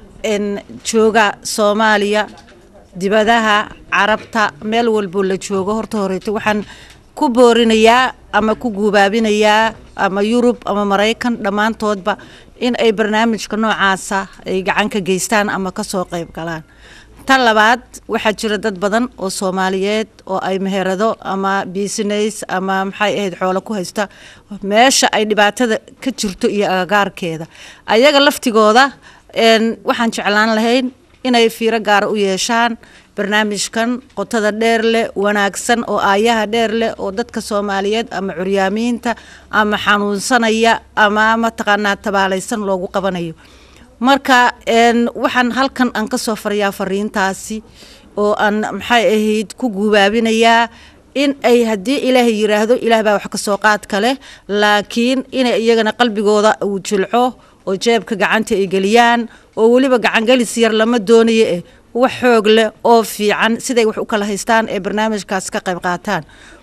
jooga soomaaliya dibadaha carabta meel walboo la joogo horta horeeto waxaan ku boorinayaa ama ku guubaabinayaa ama yurub ama maraykan dhammaantoodba in ay barnaamijka noocaasa ay gacan ka geystaan ama kasoo qayb galaan tan labaad waxaa jira dad badan oo soomaaliyeed oo ay meherado ama business ama maxay ahayd xoolo ku haysta meesha ay dhibaatada ka jirto iyo agagaarkeeda ayaga laftigooda waxaan jeclaan lahayn inay fiiro gaara u yeeshaan barnaamijkan qotada dheer leh wanaagsan oo aayaha dheer leh oo dadka soomaaliyeed ama curyaamiinta ama xanuunsanaya ama mataqaanaa tabaalaysan loogu qabanayo marka waxaan halkan aan kasoo farayaa fariintaasi oo aan maxay ahayd ku guubaabinayaa in ay haddii ilaahay yiraahdo ilaah baa wax kasoo qaadka leh laakiin inay iyagana qalbigooda uu jilco oo jeebka gacanta ay geliyaan oo weliba gacangelis yar lama doonayo eh wax xoog leh oo fiican siday wax u kala haystaan ee barnaamijkaas ka qayb qaataan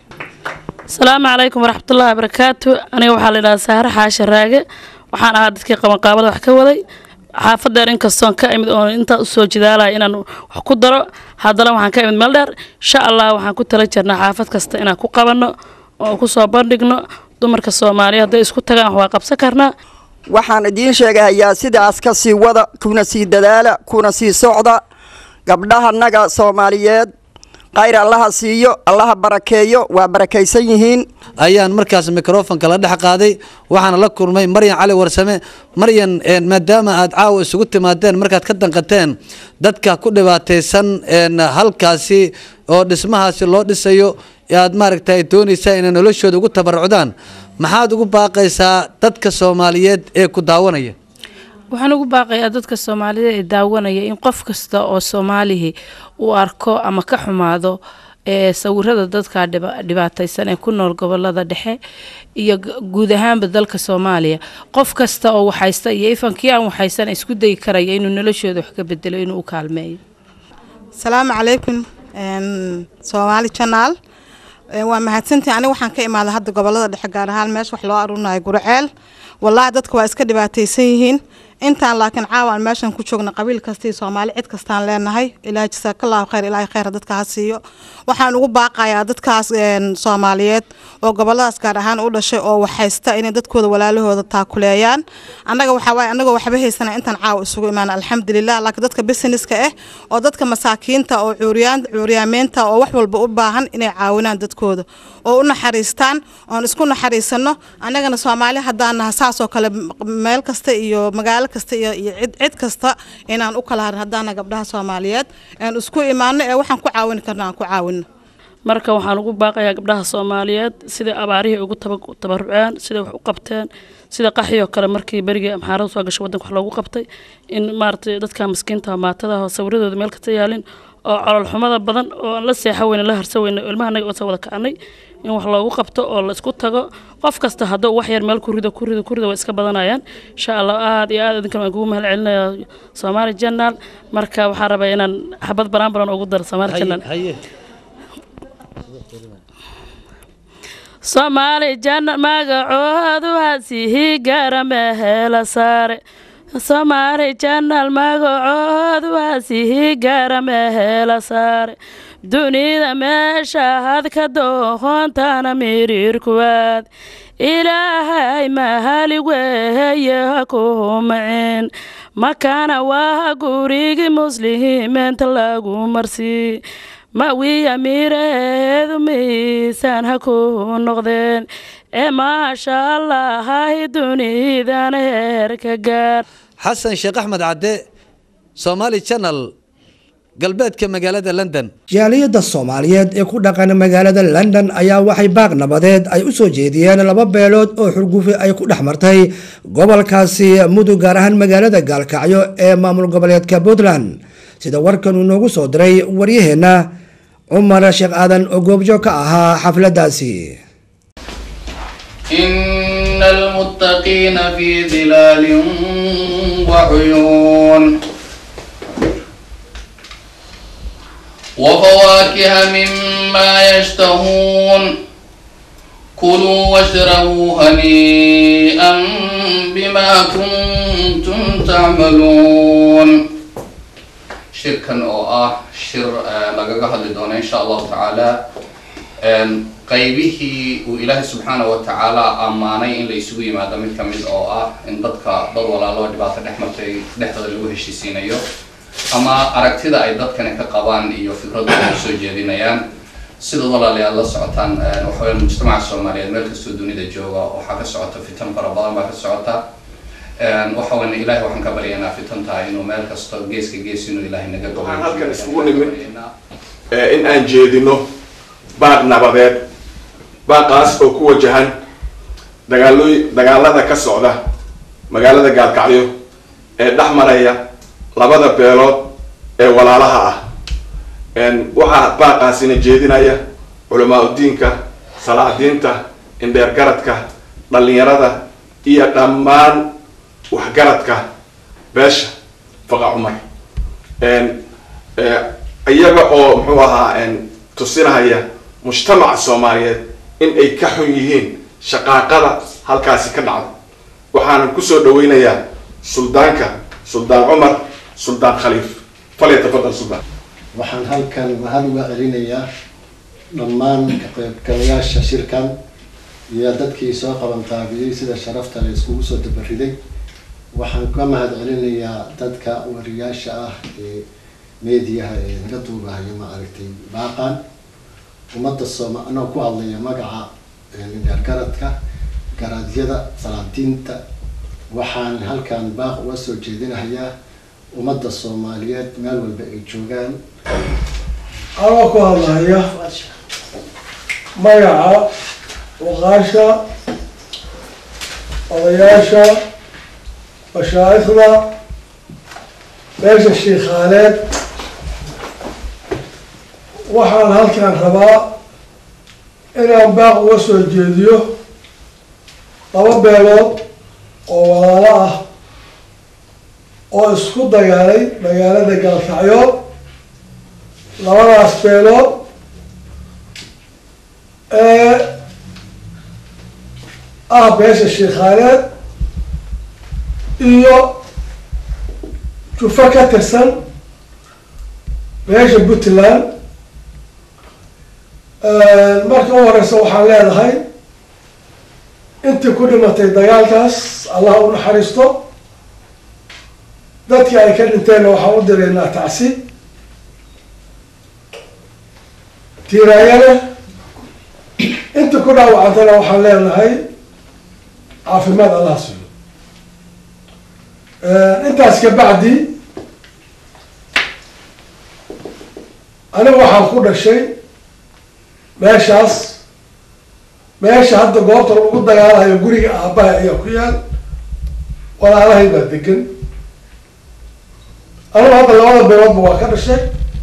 asalaamu calaykum waraxmatullaahi wabarakaatu aniga waxaa la yidhahaa saare xaasha raage waxaan ahaa dadkii qabanqaabada wax ka waday xaafadeer inkastoon ka imid oon intaa usoo jidaalaya inaan wax ku daro haddana waxaan ka imid meel dheer insha allah waxaan ku tala jirnaa xaafad kasta inaan ku qabanno oo kusoo bandhigno dumarka soomaaliya hadday isku tagaan wax waa qabsan karnaa waxaan idiin sheegahayaa sidaas ka sii wada kuna sii dadaala kuna sii socda gabdhahanaga soomaaliyeed khayr allaha siiyo allaha barakeeyo waa barakaysan yihiin ayaan markaas mikrofonka la dhex qaaday waxaana la kulmay maryan cali warsame maryan maadaama aad caawa isugu timaadeen markaad ka danqateen dadka ku dhibaataysan halkaasi oo dhismahaasi loo dhisayo aad maaragtay doonaysaa inay noloshooda ugu tabarucdaan maxaad ugu baaqaysaa dadka soomaaliyeed ee ku daawanaya waxaan ugu baaqayaa dadka soomaaliyeed ee daawanaya in qof kasta oo soomaalihi uu arko ama ka xumaado ee sawirada dadka dhibaataysan ee ku nool gobolada dhexe iyo guud ahaanba dalka soomaaliya qof kasta oo waxaysta iyo ifankii aan waxaysan isku dayi karaya inuu noloshooda wax ka bedelo inuu u kaalmeeyo asalaamu calaykum soomaali janaal waa mahadsantii aniga waxaan ka imaaday hadda gobolada dhexe gaar ahaan meesha wax loo aruurinayo gurceel wallaahi dadka waa iska dhibaataysan yihiin intaan laakiin caawaan meeshan ku joogna qabiil kastii soomaali cid kastaan leenahay ilaahay jasaakallahu khayr ilaahay khayra dadka ha siiyo waxaan ugu baaqayaa dadkaas soomaaliyeed oo goboladaas gaar ahaan u dhashay oo waxhaysta inay dadkooda walaalahooda taakuleeyaan annaga waxaa waaye annagoo waxba haysana intaan caawa isugu imaan alxamdulilah laakiin dadka businesska ah oo dadka masaakiinta oo cuuriyaan cuuriyaameynta oo wax walba u baahan inay caawinaan dadkooda oo u naxariistaan oon isku naxariisano annagana soomaali haddaan naha saasoo kale meel kasta iyo magaalo kasta iyo iyo cid cid kasta inaan u kala harin haddaana gabdhaha soomaaliyeed aan isku imaano ee waxaan ku caawini karna aan ku caawino marka waxaan ugu baaqayaa gabdhaha soomaaliyeed siday abaarihii ugu tabaruceen siday wax u qabteen sida qaxiyoo kale markii berigii amxaarada soo gashay wadanka wax loogu qabtay in maaragtay dadka miskiinta maatada oo sawiradooda meel kasta yaalin oo colol xumada badan oo aan la seexa weyne la harsa weyne oo ilmaha naga soo wada kacnay in wax loogu qabto oo la isku tago qof kasta hadduu wax yar meel ku rido ku rido ku rido way iska badanayaan insha allah aad iyo aad idinkan waan kugu mahad celinayaa soomaali janaal marka waxaan rabaa inaan xabad baraan baran ugu daro soomaali janaal soomaali janaal magacoodu hasihi gaara meheela saare soomaali janaal magacoodu hasihi gaara meheela saare dunida meesha had ka dooqoontana miriirkuwaad ilaahay mahali weeye ha ku maceen makana waa gurigii muslimiinta lagu marsii mawiya mireedu miisaan ha ku noqdeen ee maasha allahay dunidan heerka gaar xasan sheekh axmed cadde somaali channel galbeedka magaalada london jaaliyadda soomaaliyeed ee ku dhaqan magaalada london ayaa waxay baaq nabadeed ay u soo jeediyeen laba beelood oo xurgufi ay ku dhex martay gobolkaasi mudug gaar ahaan magaalada gaalkacyo ee maamul goboleedka puntland sida warkan uu noogu soo diray waryaheenna cumar sheekh aadan oo goobjoog ka ahaa xafladdaasi إن المتقين في ظلال وعيون وفواكه مما يشتهون كلوا واشربوا هنيئا بما كنتم تعملون shirkan oo ah shir lagaga hadli doono insha allahu tacaala qaybihii uu ilaahay subxaana wa tacaala ammaanay in la isugu yimaado mid kamid oo ah in dadka dad walaalo dhibaato dhex martay dhexdooda lagu heshiisiinayo ama aragtida ay dadkani ka qabaan iyo fikradooda ay soo jeedinayaan sidaad walaalayaad la socotaan waxaweye mujtamaca soomaaliyeed meel kastoo dunida jooga waxaa ka socota fitan fara badan baa ka socota waxawan ilahay waxaan ka baryaynaa fitantaa inuu meel kasto geeska gees inuu ilahay naga waxaan halkan isugu nimid in aan jeedino baaq nabadeed baaqaas oo ku wajahan dagaalooy dagaalada ka socda magaalada gaalkacyo ee dhex maraya labada beelood ee walaalaha ah waxaa baaqaasina jeedinaya culamaa udiinka salaadiinta indheergaradka dhalinyarada iyo dhammaan waxgaradka beesha faqa cumar iyaga oo muxuu ahaa tusinahaya mujtamaca soomaaliyeed in ay ka xun yihiin shaqaaqada halkaasi ka dhacda waxaanan kusoo dhaweynayaa suldaanka suldaan cumar suldaan khaliif falyatafadal suldaan waxaan halkan mahad uga celinayaa dhammaan ka qaybgalayaasha shirkan iyo dadkii soo qabanqaabiyey sida sharafta la iskugu soo dabariday waxaan ka mahad celinayaa dadka wariyaasha ah ee meediyaha ee naga duubahayo ma aragtay baaqan ummadda sooma anoo ku hadlaya magaca indheergaradka garaadyada salaadiinta waxaan halkan baaq uga soo jeedinahayaa ummadda soomaaliyeed meel walba ay joogaan anoo ku hadlaya magaca waqaasha odayaasha mashaa'ikhda meesha shiikhaaleed waxaan halkan rabaa inaan baaq uga soo jeediyo laba beelood oo walaalo ah oo isku dagaalay magaalada gaalkacyood labadaas beelood ee ah beesha shiikhaaleed iyo jufo ka tirsan beesha puntland marka u horeysa waxaan leedahay intii ku dhimatay dagaalkaas allah u naxariisto dadkii ay ka dhinteenna waxaan u diraynaa tacsi tiiraayana intii ku dhaawacantana waxaan leenahay caafimaad allah siiyo intaas ka bacdi aniga waxaan ku dhashay meeshaas meesha hadda goobta lagu dagaalayo guriga aabbaha ayaa ku yaal walaalahay baa degan anigu hadda labada beeloodba waa ka dhashay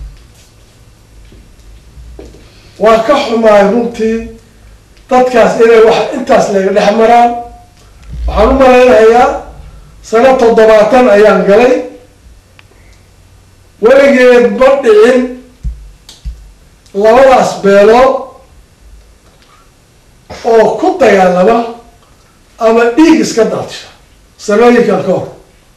waa ka xumaay runtii dadkaas inay wax intaas laga dhex maraan waxaan u malaynayaa sano toddobaatan ayaan galay weligeed ma dhicin labadaas beelood oo ku dagaalama ama dhiig iska daadsha sanooyinkan ka hor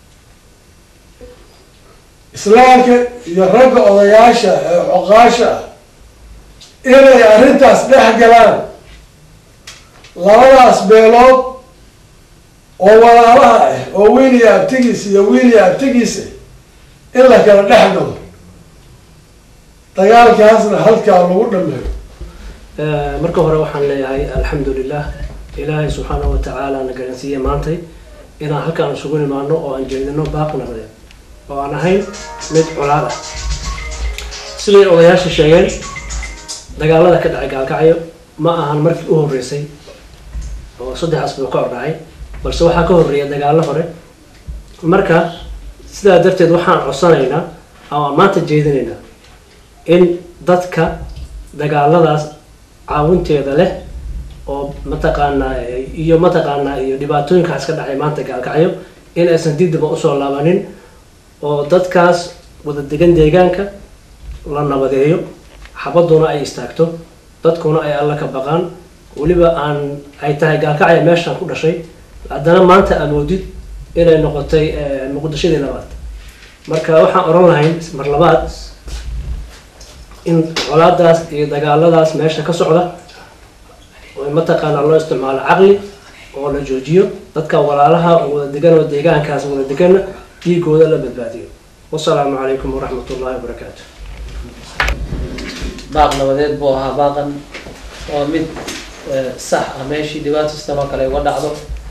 islaamka iyo ragga odayaasha ee coqaasha ah inay arrintaas dhex galaan labadaas beelood oo walaalaha ah oo wiil iyo abtigiisa iyo wiil iyo abtigiisa in la kala dhex galo dagaalkaasna halkaa lagu dhameeyo marka hore waxaan leeyahay alxamdulilah ilaahay subxaanahu watacaala na garansiiye maantay inaan halkaan isugu nimaano oo aan jeedino baaq nabadeed oo aan ahayn mid colaad ah siday odayaasha sheegeen dagaalada ka dhacay gaalkacyo ma ahan markii u horreysay oo saddex asbuuc ka hor dhacay balse waxaa ka horreeya dagaallo hore marka sidaa darteed waxaan codsanaynaa oo aan maanta jeedinaynaa in dadka dagaaladaas caawinteeda leh oo mataqaanaa iyo mataqaanaa iyo dhibaatooyinkaas ka dhacay maanta gaalkacyo in aysan dibdiba usoo laabanin oo dadkaas wada degan deegaanka la nabadeeyo xabaduna ay istaagto dadkuna ay alla ka baqaan weliba aan ay tahay gaalkacya meeshaan ku dhashay haddana maanta aad moodid inay noqotay muqdishadii labaad marka waxaan oran lahayn mar labaad in colaadaas iyo dagaaladaas meesha ka socda oo mataqaanaa loo isticmaalo caqli oo la joojiyo dadka walaalaha oo wada degan oo deegaankaas wada deganna dhiigooda la badbaadiyo wasalaamu calaykum waraxmat ullahi wabarakaatu baaq nabadeed buu ahaa baaqan waa mid sax ah meeshii dhibaatistan oo kale uga dhacdo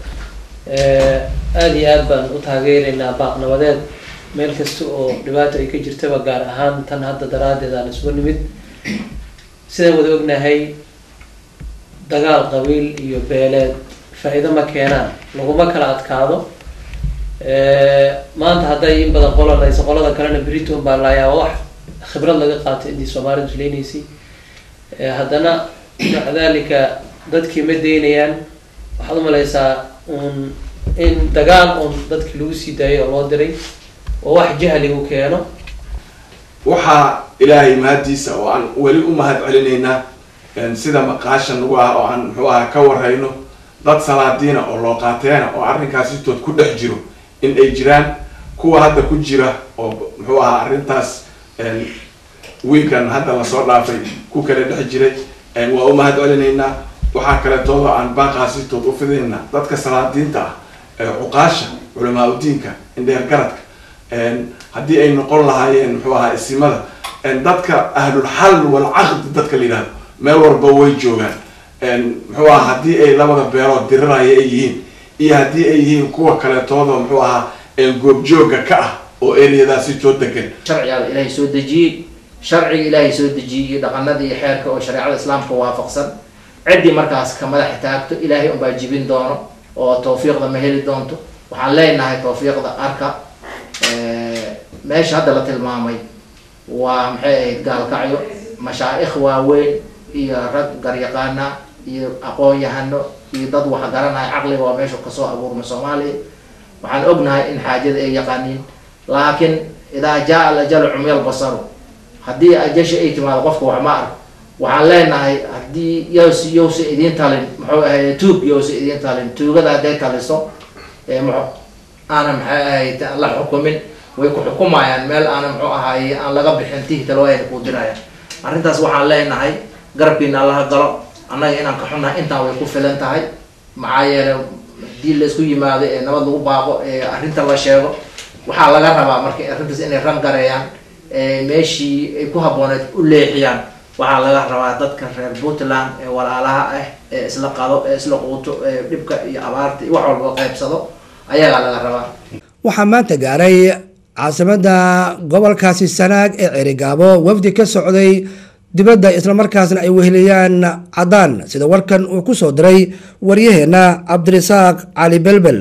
aada iyo aad baan u taageeraynaa baaq nabadeed meel kasta oo dhibaato ay ka jirtaba gaar ahaan tan hadda daraaddeed aan isugu nimid sidaan wada ognahay dagaal qabiil iyo beeleed faa-iido ma keenaan laguma kala adkaado maanta hadday in badan qola laysa qolada kalena briton baa laayaa wax khibrad laga qaatay intii soomaalidu islaynaysay haddana maca dalika dadkii ma daynayaan waxaad umalaysaa un in dagaal un dadkii lagu sii daayay oo loo diray oo wax jahligu keeno waxaa ilaahay mahadiisa oo aan weli u mahad celinaynaa sida maqaasha nagu ah oo aan muxuu aha ka warhayno dad salaadiina oo loo qaateena oo arrinkaasitood ku dhex jiro in ay jiraan kuwa hadda ku jira oo muxuu ahaa arrintaas wiilkan hadda lasoo dhaafay ku kala dhex jiray waa u mahad celinaynaa waxaa kaleetoodo aan baaqaasitood u fidaynaa dadka salaadiinta ah ee cuqaasha culamaa udiinka indheer garadka haddii ay noqon lahaayeen muxuu ahaa isimada dadka ahlulxal walcaqdi dadka la yidhahdo meel walba way joogaan muxuu ahaa haddii ay labada beelood diriraya ay yihiin iyo haddii ay yihiin kuwa kaleetoodo muxuu ahaa goobjooga ka ah oo ereyadaasi soo degan sharciga ilaahay soo dejiyey sharciga ilaahay soo dejiyey iyo dhaqanada iyo xeerka oo shareecada islaamka waafaqsan ciddii markaas ka madax taagto ilaahay unbaa jibin doono oo tawfiiqda ma heli doonto waxaan leenahay tawfiiqda arka meesha hadda la tilmaamay waa maxay ahayd gaalkacyo mashaa'ikh waaweyn iyo rag garyaqaana iyo aqoon-yahano iyo dad wax garanaya caqliga waa meesha kasoo abuurma soomaaliya waxaan ognahay in xaajada ay yaqaaniin laakiin idaa jaa al ajalu cumyal basaru haddii ajashi ay timaado qofka wax ma arko waxaan leenahay haddii yows yowsa idiin talin muxuu ahayd tuug yowsa idiin talin tuugada hadday taliso aana maxay ahayd la xukumin way ku xukumayaan meel aana muxuu ahaay aan laga bixin tihtal wayna ku dirayaan arrintaas waxaan leenahay garabkiina allaha galo annaga inaan ka xunnahay intaan way ku filan tahay maxaa yeelay haddii laisku yimaado ee nabad lagu baaqo ee arrinta la sheego waxaa laga rabaa marka arrintaas inay rangareeyaan meeshii ay ku habbooneed u leexiyaan waxaa laga rabaa dadka reer puntland ee walaalaha ah ee isla qado ee isla quuto ee dhibka iyo abaarta iyo wax walba qaybsado ayagaa laga rabaa waxaa maanta gaaray caasimadda gobolkaasi sanaag ee cerigaabo wafdi ka socday dibadda islamarkaasna ay weheliyaan caddaan sida warkan uu ku soo diray waryaheena cabdirasaaq cali belbel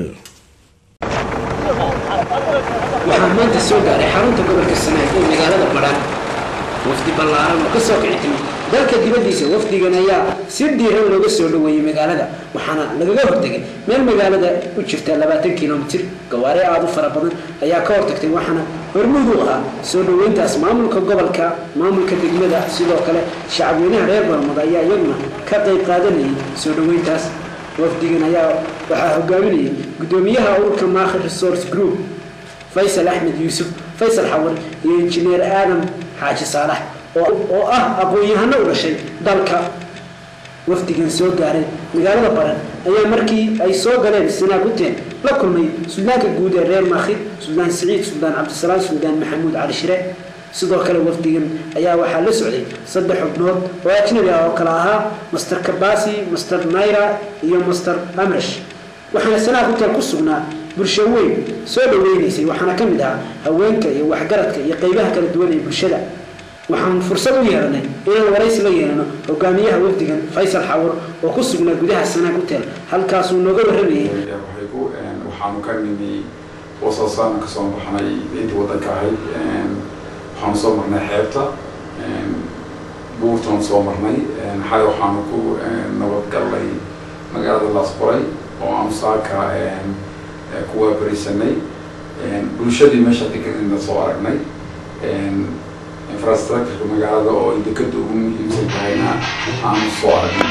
waxaa maanta soo gaaray xarunta gobolka sanaag ee magaalada badhan wafdi ballaaran oo kasoo kici timid dalka dibaddiisa wafdigan ayaa si diiran looga soo dhoweeyey magaalada waxaana lagaga hortegay meel magaalada u jirta labaatan kilomitir gawaari aada u fara badan ayaa ka hortagtay waxaana hormuud u ahaa soo dhoweyntaas maamulka gobolka maamulka degmada sidoo kale shacabweynaha reer barmad ayaa iyaguna ka qayb qaadanayay soo dhoweyntaas wafdigan ayaa waxaa hogaaminayay gudoomiyaha ururka maakhir resource group faysal axmed yuusuf faysal xawar iyo injineer aadam xaaji saalax oo ah aqoon-yahano u dhashay dalka wafdigan soo gaaray magaalada baran ayaa markii ay soo galeen sanaaguteen la kulmay suldaanka guud ee reer maakhir suldaan siciid suldaan cabdisalaam suldaan maxamuud cali shire sidoo kale wafdigan ayaa waxaa la socday saddex xubnood oo ajnabi ah oo kale ahaa master kabasi master naira iyo master amrash waxaana sanaag hotel ku sugnaa bulsho weyn soo dhaweynaysay waxaana ka mid ahaa haweenka iyo waxgaradka iyo qeybaha kala duwan ee bulshada waxaan fursad u yeelanay inaan waraysi la yeelano hogaamiyaha wafdigan faysal xawar oo ku sugnaa gudaha sanaag hotel halkaasuu nooga warramayay waxaanu ka nimi wasaasaan kasoo baxnay intii wadanka ahayd waxaanu soo marnay xeebta buurtan soo marnay xalay waxaanu ku nabad gallay magaalada laasqoray oo aanu saaka ku waabarisanay bulshadii meesha deganina soo aragnay infrastructureka magaalada oo ay dekada ugu muhiimsan tahayna aanu soo aragnay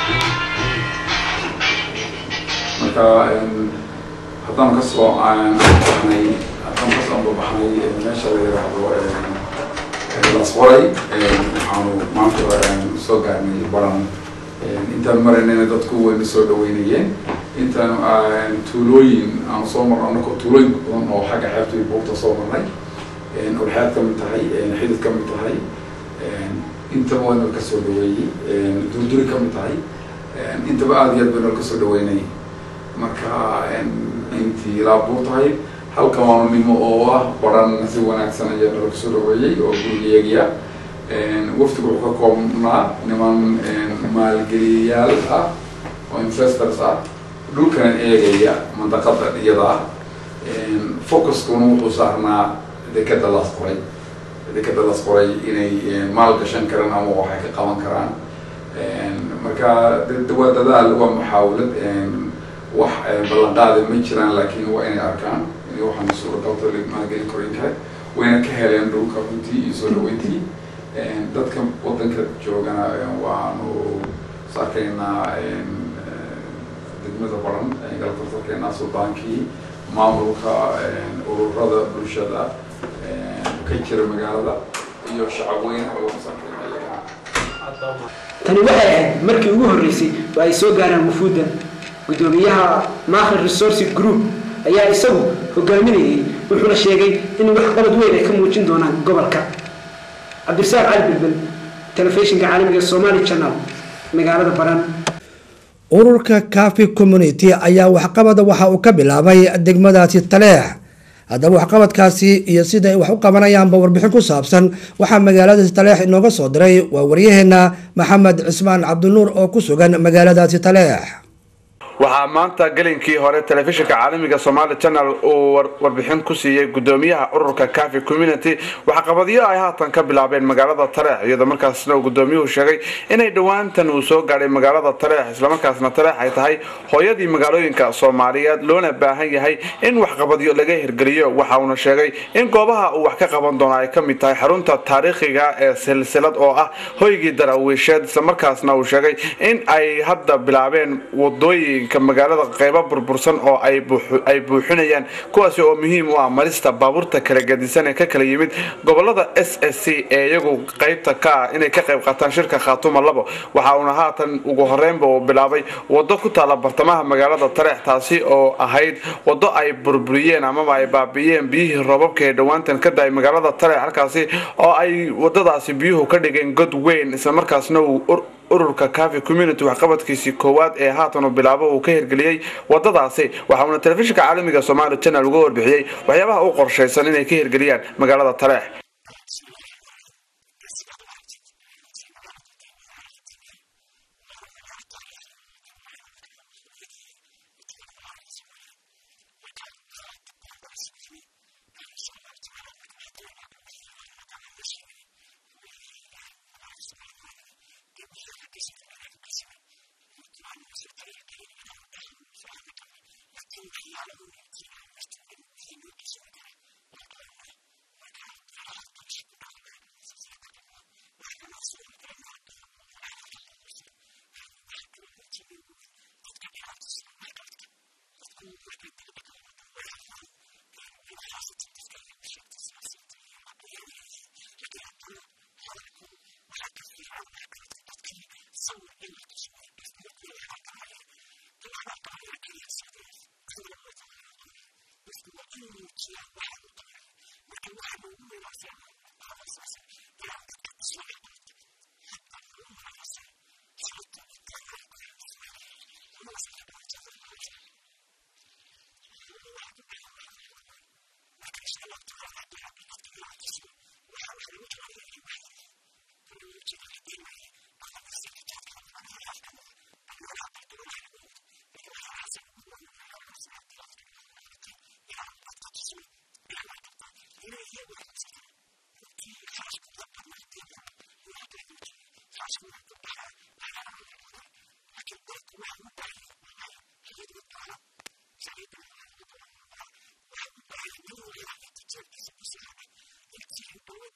marka haddaan kasoo baxnay haddaan kasoo babaxnay meesha la yiraahdo lasqoray waxaanu maanta soo gaarnay baran intaan maraynayna dadku wayna soo dhaweynayeen intaan tuulooyin aan soo marno anakoo tuulooyin badan oo xagga xeebta iyo buurta soo marnay urxeed ka mid tahay xidid ka mid tahay intaba waa nala kasoo dhaweeyey durduri ka mid tahay intaba aada iyo aad bay nala kasoo dhaweynay marka intii ilaa buur tahay halkan waanu nimo oo ah baran si wanaagsan ayaa nala kasoo dhaweeyey oo gurigeegiya waftigu wuxuu ka koobnaa niman maalgeliyayaal ah oo investors ah dhulkan eegaya mandaqada iyada ah focuskuna wuxuu saarnaa dekada las qoray dekada las qoray inay maal gashan karaan ama waxay ka qaban karaan marka waa dadaal waa muxaawalad wax ballanqaada ma jiraan laakiin waa inay arkaan waxaan suuragalta maalgelin korin kare wayna ka heleen dhulka runtii iyo soo dhaweyntii dadka wadanka joogana waanu is arkaynaa degmada baran galabta is arkaynaa suldaankii maamulka ururada bulshada ka jira magaalada iyo shacabweyne oo is arkaynaa tani waxay ahayd markii ugu horreysay oo ay soo gaaraan wufuudda guddoomiyaha maakhir resource group ayaa isagu hogaaminayay wuxuuna sheegay in waxqabad weyn ay ka muujin doonaan gobolka cabdirasaaq cali bilbil telefishinka caalamiga somali channel magaalada baran ururka cafi community ayaa waxqabada waxa uu ka bilaabay degmadaasi taleex haddaba waxqabadkaasi iyo sida ay wax u qabanayaanba warbixin ku saabsan waxaa magaaladaasi taleex inooga soo diray waa waryaheena maxamed cismaan cabdinuur oo ku sugan magaaladaasi taleex waxaa maanta gelinkii hore telefishinka caalamiga somaali channel uu warbixin ku siiyey gudoomiyaha ururka cafi community waxqabadyo ay haatan ka bilaabeen magaalada tareex iyadoo markaasna uu gudoomiyuhu sheegay inay dhowaantan uu soo gaadhay magaalada tareex islamarkaasna tareex ay tahay hooyadii magaalooyinka soomaaliyeed loona baahan yahay in waxqabadyo laga hirgeliyo waxa uuna sheegay in goobaha uu wax ka qaban doono ay ka mid tahay xarunta taariikhiga ee silsilad oo ah hoygii daraawiisheed islamarkaasna uu sheegay in ay hadda bilaabeen wadooyin magaalada qeybo burbursan oo ay buuxinayaan kuwaasi oo muhiim u ah marista baabuurta kala gadisan ee ka kala yimid gobolada s s c ee iyagu qeybta ka ah inay ka qayb qaataan shirka khaatuma labo waxa uuna haatan ugu horeynba uu bilaabay wado ku taala bartamaha magaalada tareex taasi oo ahayd wado ay burburiyeen amaba ay baabi'iyeen biyihii roobabka ee dhowaantan ka da-ay magaalada tareex halkaasi oo ay wadadaasi biyuhu ka dhigeen god weyn islamarkaasna uu ururka cafi community waxqabadkiisii koowaad ee haatan uu bilaabo uu ka hirgeliyey wadadaasi waxa uuna telefishinka caalamiga somaali channel uga warbixiyey waxyaabaha u qorshaysan inay ka hirgeliyaan magaalada tareex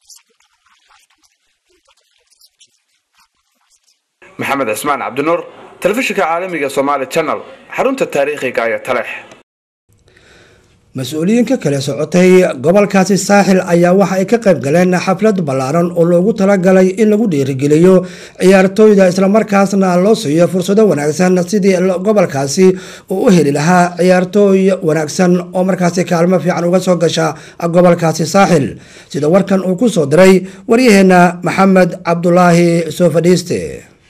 maxamed cismaan cabdinuur telefishinka caalamiga somaali channel xarunta taariikhiga ee taleex mas-uuliyiinka kale socotay gobolkaasi saaxil ayaa waxa ay ka qayb galeen xaflad ballaaran oo loogu talagalay in lagu dhiirigeliyo ciyaartooyda islamarkaasna loo siiyo fursado wanaagsan sidii gobolkaasi uu u heli lahaa ciyaartooy wanaagsan oo markaasi kaalmo fiican uga soo gasha gobolkaasi saaxil sida warkan uu ku soo diray waryaheena maxamed cabdulaahi soo fadhiiste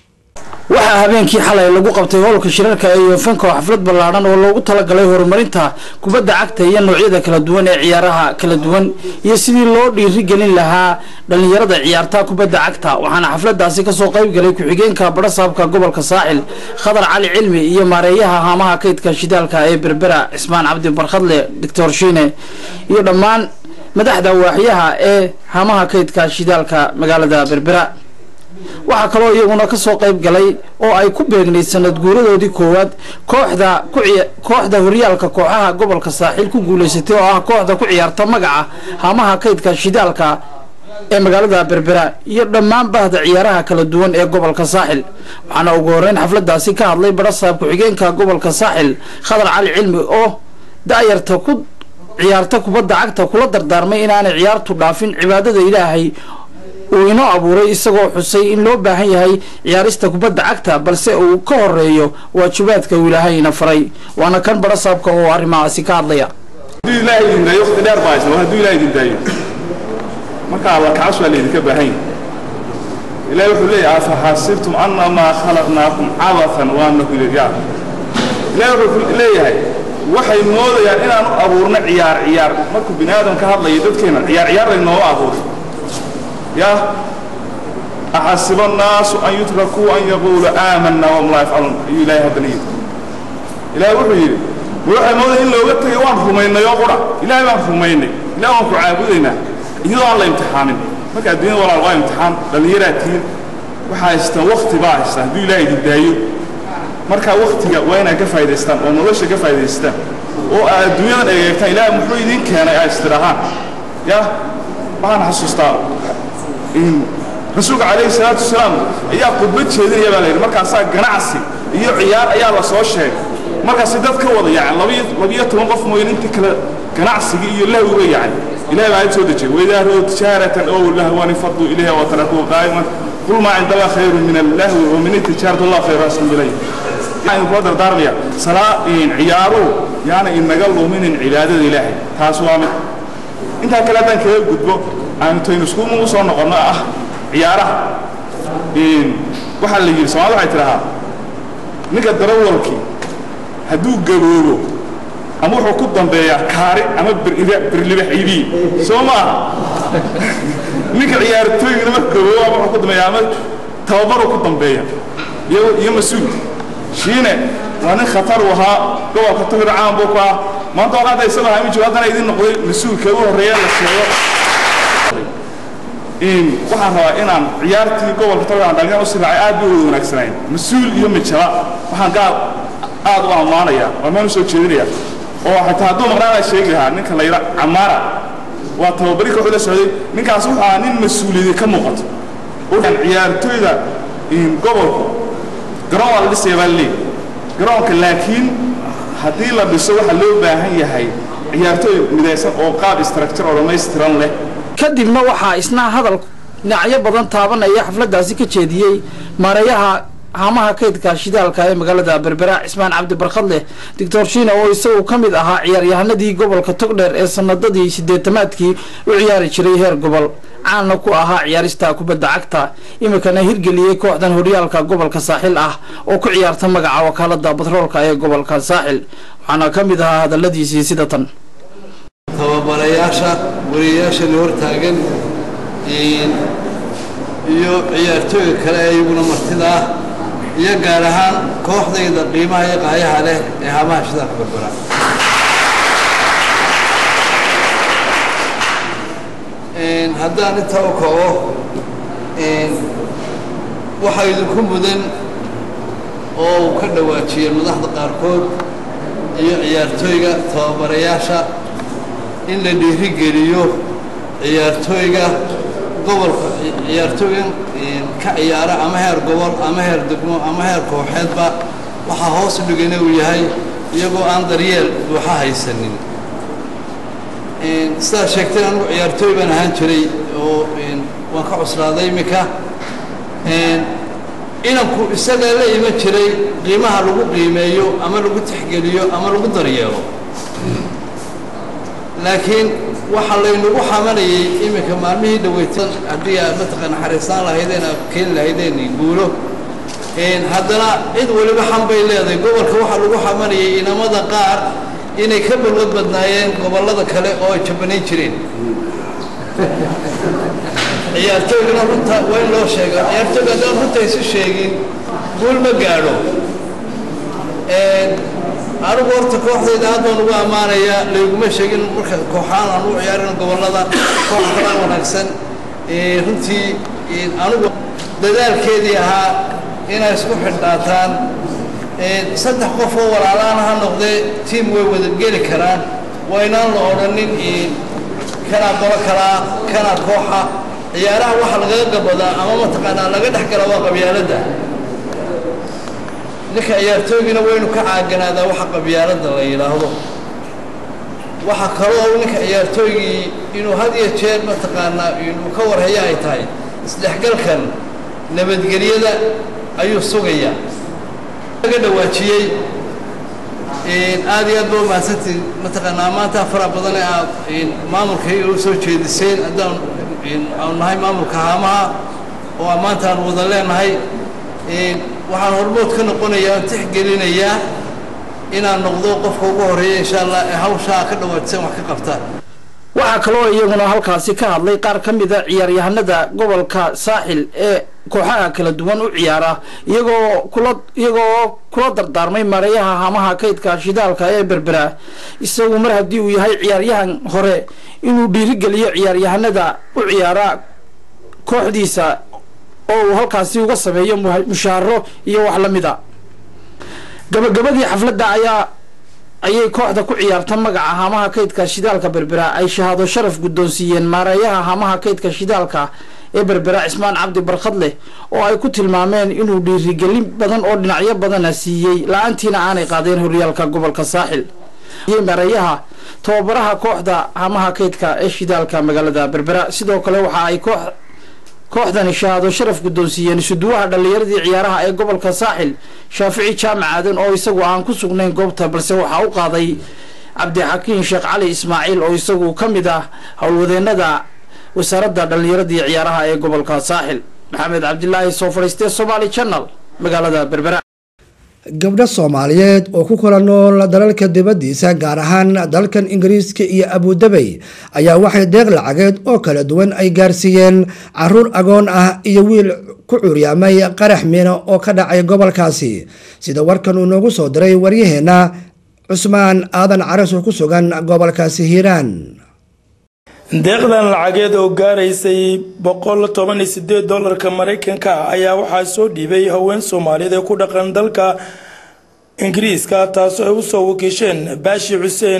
waxaa habeenkii xalay lagu qabtay howlka shirarka ee yofanka oo xaflad ballaadhan oo loogu talagalay horumarinta kubadda cagta iyo noocyada kala duwan ee ciyaaraha kala duwan iyo sidii loo dhiirigelin lahaa dhallinyarada ciyaarta kubadda cagta waxaana xafladaasi kasoo qayb galay ku-xigeenka badhasaabka gobolka saaxil khadar cali cilmi iyo maareeyaha haamaha kaydka shidaalka ee berbera cismaan cabdi barkhadle doctor shiine iyo dhammaan madaxda waaxyaha ee haamaha kaydka shidaalka magaalada berbera waxaa kaloo iyaguna kasoo qayb galay oo ay ku beegnayd sanad guuradoodii koowaad kooxda kooxda horyaalka kooxaha gobolka saaxiil ku guuleysatay oo ah kooxda ku ciyaarta magaca haamaha kaydka shidaalka ee magaalada berbera iyo dhammaan bahda ciyaaraha kala duwan ee gobolka saaxil waxaana ugu horeyn xafladaasi ka hadlay badhasaab ku-xigeenka gobolka saaxil khadar cali cilmi oo da-yarta ku ciyaarta kubadda cagta kula dardaarmay inaanay ciyaartu dhaafin cibaadada ilaahay uu inoo abuuray isagoo xusay in loo baahan yahay ciyaarista kubadda cagta balse uu ka horeeyo waajibaadka uu ilaahayna faray waana kan badhasaabka oo arrimahaasi ka hadlaya hadduu ilaahay idin daayo waqti dheer baa haysan hadduu ilaahay idin daayo marka alla kacas waa laydinka baahan yahay ilaahay wuxuu leeyahay afaxasibtum annamaa khalaqnaakum cabathan wa annakum ilayyaa ilaahay wuxuu leeyahay waxay moodayaan inaan u abuurno ciyaar ciyaar markuu bini aadam ka hadlayo dadkeena ciyaar ciyaar laynooga abuuray يا أحسب الناس أن يتركوا أن يقولوا آمنا وهم لا يفعلون أي إلهي هذا نيد إلهي وحي وحي موضع إن لو قلت وان رمينا يقرأ إلهي وان رمينا إلهي وان كعابدنا إذا الله امتحانين ما كان الدين ولا الله امتحان لأن يراتين waxaa haystaan waqti baa haystaan hadduu ilaahay idin daayo markaa waqtiga waa inaad ka faa'idaystaan oo nolosha ka faa'idaystaan oo aad adduunyadan egeegtaan ilaahay muxuu idin keenay aad istirahaan ya waxaan xasuustaa rasuulka calayhi salaatu wasalaam ayaa khudbad jeedinaya baa layidhi markaasaa ganacsi iyo ciyaar ayaa la soo sheegay markaasi dad ka wada yacan labiyo labiyo toban qof mooyeen inta kale ganacsigii iyo lahwiga yacan ilahay baa soo dejiyay waidaa ra'ow tijaaratan ow lahwan faduu ilayha wa tarakuu qaa'iman qul maa cinda allah khayru min allahwi wa min itijaarati allah khayru aslam ilayh waxaan kula dardaarmaya salaa ciyaaruhu yaana inaga luminin cibaadada ilaahay taas waa mid intaa kale haddaan kaga gudbo aanu taynu iskuuma u soo noqonno ah ciyaaraha waxaa la yidhi soomaalida waxay tidhahaa ninka darawalkii hadduu gaboobo ama wuxuu ku dambeeyaa kaari ama birlibax iibiye soo maaha ninka ciyaartooygana marka gaboobo ama wuxuu ku dambeeyaa ama tababaruu ku dambeeya iyo iyo mas-uul shiine waa nin khatar u ahaa gobolka togir caan buu ku ah maanta waa hadda isagoo hami jiro haddana idin noqday mas-uulka ugu horreeya la sheego waxaan rabaa inaan ciyaartii gobolka togir dhallinyar usii raacay aad bay wada wanaagsanayn mas-uul iyo mijaba waxaan gaal aad u ammaanaya waa meel usoo jeedinaya oo xataa hadduu maqnaanaa sheegi lahaa ninka la yidha camaara waa tababari ka la socday ninkaas wuxuu ahaa nin mas-uuliyadi ka muuqato ciyaartooyda gobolku garoon waa la dhisaya baa laleeyahy garoonka laakiin haddii la dhiso waxaa loo baahan yahay ciyaartooy midaysan oo qaab structure oo dhammaystiran leh kadibna waxaa isna hadal dhinacyo badan taabanaya xafladaasi ka jeediyey maareeyaha haamaha kaydka shidaalka ee magaalada berbera cismaan cabdi barkhadleh doctor shiina oo isagu ka mid ahaa ciyaaryahanadii gobolka togdheer ee sanadadii sideetamaadkii u ciyaari jiray heer gobol caanna ku ahaa ciyaarista kubadda cagta iminkana hirgeliyey kooxdan horyaalka gobolka saaxil ah oo ku ciyaarta magaca wakaalada batroolka ee gobolka saaxil waxaana ka mid ahaa hadaladiisii sida tan tababarayaasha wariyayaasha la hortaagan iyo ciyaartooyga kale ee iyaguna martida ah iyo gaar ahaan kooxdayda qiimaha iyo qaayaha leh ee haamaha shidaalka berbera haddaan intaa u kaco waxaa idinku mudan oo uu ka dhawaajiyeen madaxda qaarkood iyo ciyaartooyga tababarayaasha in la dhiirigeliyo ciyaartooyga gobolka ciyaartooyan ka ciyaara ama heer gobol ama heer degmo ama heer kooxeedba waxaa hoos u dhigana uu yahay iyagoo aan daryeel buuxa haysanin sidaad sheegtay anugu ciyaartooy baan ahaan jiray oo waan ka cuslaaday iminka inanku isagaa la iman jiray qiimaha lagu qiimeeyo ama lagu tixgeliyo ama lagu daryeelo laakiin waxaa laynagu xamanayay iminka maalmihii dhaweytan haddii aad mataqaa naxariistaan lahaydeen aad keeni lahaydeen guulo haddana cid weliba xan bay leedahay gobolka waxaa lagu xamanayay inamada qaar inay ka balwad badnaayeen gobollada kale oo ay jabanayn jireen ciyaartooygana runta waa in loo sheega ciyaartooyga haddaan runta isu sheegin guul ma gaadho anigu horta kooxdayda aad baan ugu ammaanayaa layguma sheegin marka kooxaan aan u ciyaarin gobollada koox kala wanaagsan runtii anigu dadaalkeedii ahaa inay isku xidhnaataan saddex qof oo walaalaana ha noqdee tiam way wada geli karaan waa inaan la odhanin kanaa qolo kalaa kanaa kooxa ciyaaraha waxa lagaga gabadaa ama mataqaanaa laga dhex gala waa qabyaaladda ninka ciyaartooygina waynu ka caaganaadaa waxa qabyaaladda la yidhaahdo waxa kaloo ninka ciyaartooygii inuu had iyo jeer mataqaanaa inuu ka warhaya ay tahay isdhexgalkan nabadgelyada ayuu sugayaa laga dhawaajiyey aad iyo aad ba umahadsantiin mataqaanaa maanta fara badan ee aad maamulkay u soo jeediseen haddaan aanu nahay maamulka haamaha oo maanta aan wada leenahay waxaan hormood ka noqonayaa aan tixgelinayaa inaan noqdo qofka ugu horreeya insha allah ee hawshaa ka dhawaajiseen wax ka qabtaan waxaa kaloo iyaguna halkaasi ka hadlay qaar ka mida ciyaaryahanada gobolka saaxil ee kooxaha kala duwan u ciyaara iyagoo kula iyagoo kula dardaarmay mareeyaha hamaha kaydka shidaalka ee berbera isagu mar haddii uu yahay ciyaaryahan hore inuu dhiirigeliyo ciyaaryahanada u ciyaara kooxdiisa oo uu halkaasi uga sameeyo mushaaro iyo wax la mida gabagabadii xafladda ayaa ayay kooxda ku ciyaarta magaca hamaha kaydka shidaalka berbera ay shahaado sharaf guddoonsiiyeen maareeyaha hamaha kaydka shidaalka ee berbera cismaan cabdi barkhadleh oo ay ku tilmaameen inuu dhiirigelin badan oo dhinacyo badana siiyey la-aantiina aanay qaadeen horyaalka gobolka saaxil maareeyaha tababaraha kooxda hamaha kaydka ee shidaalka magaalada berbera sidoo kale waxa ay koox kooxdani shahaado sharaf guddoonsiiyeen isuduwaha dhallinyaradii ciyaaraha ee gobolka saaxil shaafici jaamac aadan oo isagu aan ku sugnayn goobta balse waxaa u qaaday cabdixakiin sheekh cali ismaaciil oo isagu ka mid ah howlwadeenada wasaaradda dhallinyaradii ciyaaraha ee gobolka saaxil maxamed cabdilaahi soo fadhiistee somaali channel magaalada berbera gabdho soomaaliyeed oo ku kala nool dalalka dibaddiisa gaar ahaan dalkan ingiriiska iyo abudabey ayaa waxay deeq lacageed oo kala duwan ay gaarsiiyeen caruur agoon ah iyo wiil ku curyaamay qarax miino oo ka dhacay gobolkaasi sida warkan uu noogu soo diray waryaheenna cusmaan aadan caras oo ku sugan gobolkaasi hiiraan deeqdan lacageed oo gaaraysay boqol toban iyo sideed dolarka maraykanka ah ayaa waxaa soo dhiibay haween soomaaliyeed ee ku dhaqan dalka ingiriiska taasoo ay usoo wakiisheen baashi xuseen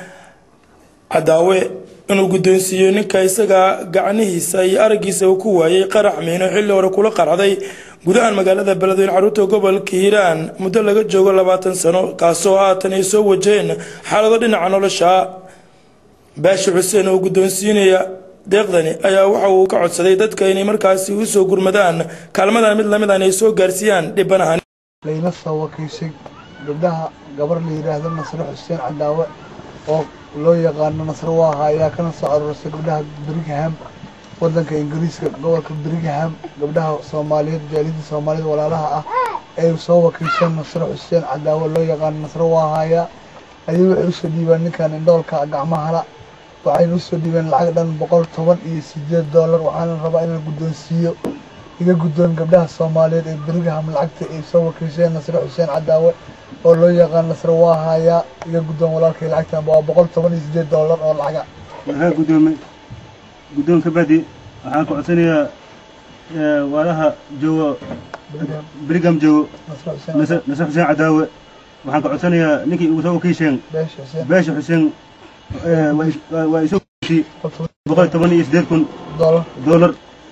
cadaawe inuu guddoonsiiyo ninka isaga gacnihiisa iyo araggiisa uu ku waayay qarax miino xilli hore kula qarxday gudahan magaalada beledweyne caruurta gobolka hiiraan muddo laga joogo labaatan sano kaasoo haatan ay soo wajaheen xaalado dhinaca nolosha baashi xuseen oo guddoonsiinaya deeqdani ayaa waxa uu ka codsaday dadka inay markaasi u soo gurmadaan kaalmadan mid lamid an ay soo gaarsiiyaan dhibanahan layla soo wakiishay gabdhaha gabar la yidhaahdo nasre xuseen cadaawe oo loo yaqaano nasre waaha ayaa kana soo aruursay gabdhaha birmingham wadanka ingiriiska gobolka birmingham gabdhaha soomaaliyeed jaaliyadda soomaaliyed walaalaha ah ay soo wakiisheen nasre xuseen cadaawe loo yaqaano nasre waahaya ayay waxay usoo dhiibaan ninkan indhoolka gacmahala waxayna usoo dhiibeen lacag dhan boqol toban iyo sideed doolar waxaana rabaa inaan guddoonsiiyo iga guddoon gabdhaha soomaaliyeed ee berigham lacagta ay soo wakiisheen nasre xuseen cadaawe oo loo yaqaan nasre waahaya iga guddoon walaalkay lacagtan waa boqol toban iyo sideed doolar oo lacaga waxaa guddoomay guddoonka badi waxaan ku codsanayaa waalaha joogo berigham joogo nasre xuseen cadaawe waxaan ka codsanayaa ninkii ugu soo wakiisheen beesha xuseen waa isoo kiishi boqol toban iyo sideed kun doolar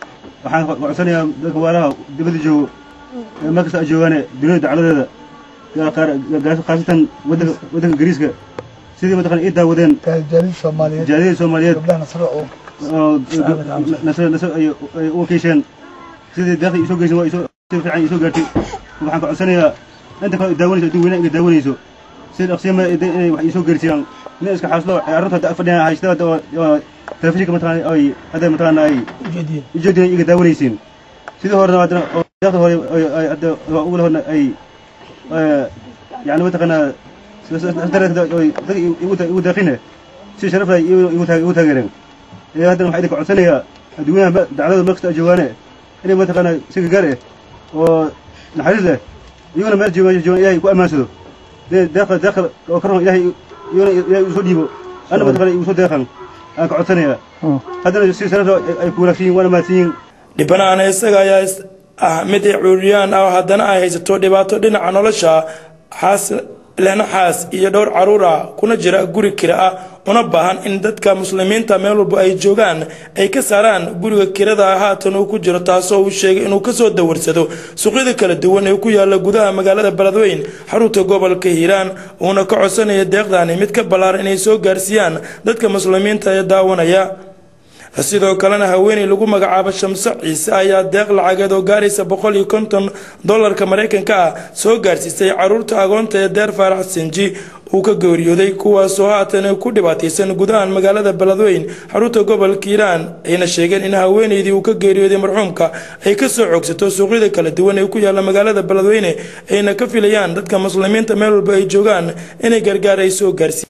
waxaan codsanayaa dadka waalaha dibadda joogo ee meel kasta ay joogaane dunida dacladeeda gaar qaar- gaar- khaasatan waddanka waddanka ingiriiska sidii mataqana ii daawadeen jaaliyada soomaaliyeed oo nasr nasr ay ay u wakiisheen sidii deeqda isoo geysan waa isoo si fiican isoo gaartay waxaan ka codsanayaa inta kale daawanayso adduun weynaha iga daawanayso si dhaqsiyama inay wax isoo geersiyaan inay iska xaaslo carruurta hadda fadhiyaan haysta hadda oo oo telefishinka mataqana ay hadda mataqana ay ujeediyeen iga daawanaysiin sidii horena haddana oo deeqda hore ay ay hadda ugu lahorna ay yani mataqana dareed dad igu daaqine si sharaf leh igu taageereen ee haddana waxaa idinka codsanayaa adduunyaha dacdada meel kasta ay joogaane inay mataqaana si gargaar eh oo naxariis leh iyaguna meel joogaan joogaan ilaahay ku ammaansado dee deeqa deeqa oo ka roon ilaahay iyaguna ilaahay usoo dhiibo anna mataqaana igu soo deeqan aan ka codsanayaa haddana si sharaf leh ay ku wanaagsan yihin waana mahadsan yihin dhibanaana isaga ayaa is- ah mid cuuriyaan ah haddana ay haysato dhibaato dhinaca nolosha xaas lehna xaas iyo dhowr caruur ah kuna jira guri kira ah una baahan in dadka muslimiinta meel walba ay joogaan ay ka saaraan guriga kirada ah haatan uu ku jiro taasoo uu sheegay inuu kasoo dawarsado suuqyada kala duwan ee ku yaala gudaha magaalada beledweyn xarunta gobolka hiiraan uuna ka codsanaya deeqdani mid ka ballaaran inay soo gaarsiiyaan dadka muslimiinta ee daawanaya sidoo kalena haweeney lagu magacaabo shamso ciise ayaa deeq lacageed oo gaaraysa boqol iyo konton dolarka maraykanka ah soo gaarsiisay caruurta agoonta ee deer faarax sinji uu ka geeriyooday kuwaasoo haatan ku dhibaataysan gudahan magaalada beledweyn xarunta gobolka hiiraan ayna sheegeen in haweeneydii uu ka geeriyooday marxuumka ay kasoo xoogsato suuqyada kala duwan ee ku yaala magaalada beledweyne ayna ka filayaan dadka muslimiinta meel walba ay joogaan inay gargaar ay soo gaarsiiyaan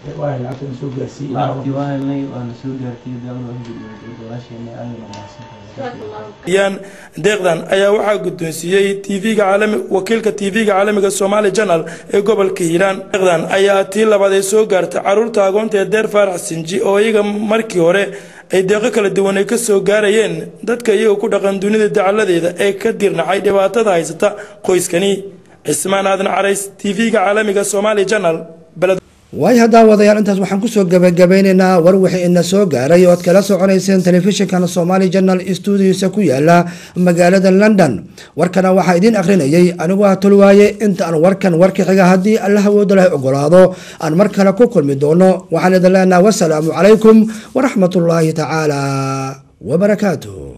yaan deeqdan ayaa waxaa guddoonsiiyey tvga caalami wakiilka tv-ga caalamiga somaali janal ee gobolka hiiraan deeqdan ayaa tii labaad ee soo gaartay caruurta agoonta ee deer faarax sinji oo iyaga markii hore ay deeqo kala duwan ay kasoo gaarayeen dadka iyaga ku dhaqan dunida dacaladeeda ee ka dirnacay dhibaatada haysata qoyskani cismaan aadan carays tv-ga caalamiga somaali janal beled waay haddaa wadayaal intaas waxaan kusoo gabagabeyneynaa war wixii ina soo gaaray oo ad kala soconayseen telefishinkan somaali janal stuudiosa ku yaala magaalada london warkana waxaa idiin akhrinayay anigu ah tolwaaye inta aan warkan warka xiga haddii alla hawooda leh ogolaado aan mar kale ku kulmi doono waxaan idin leenaha wasalaamu calaykum waraxmatullaahi tacaala wabarakaatuh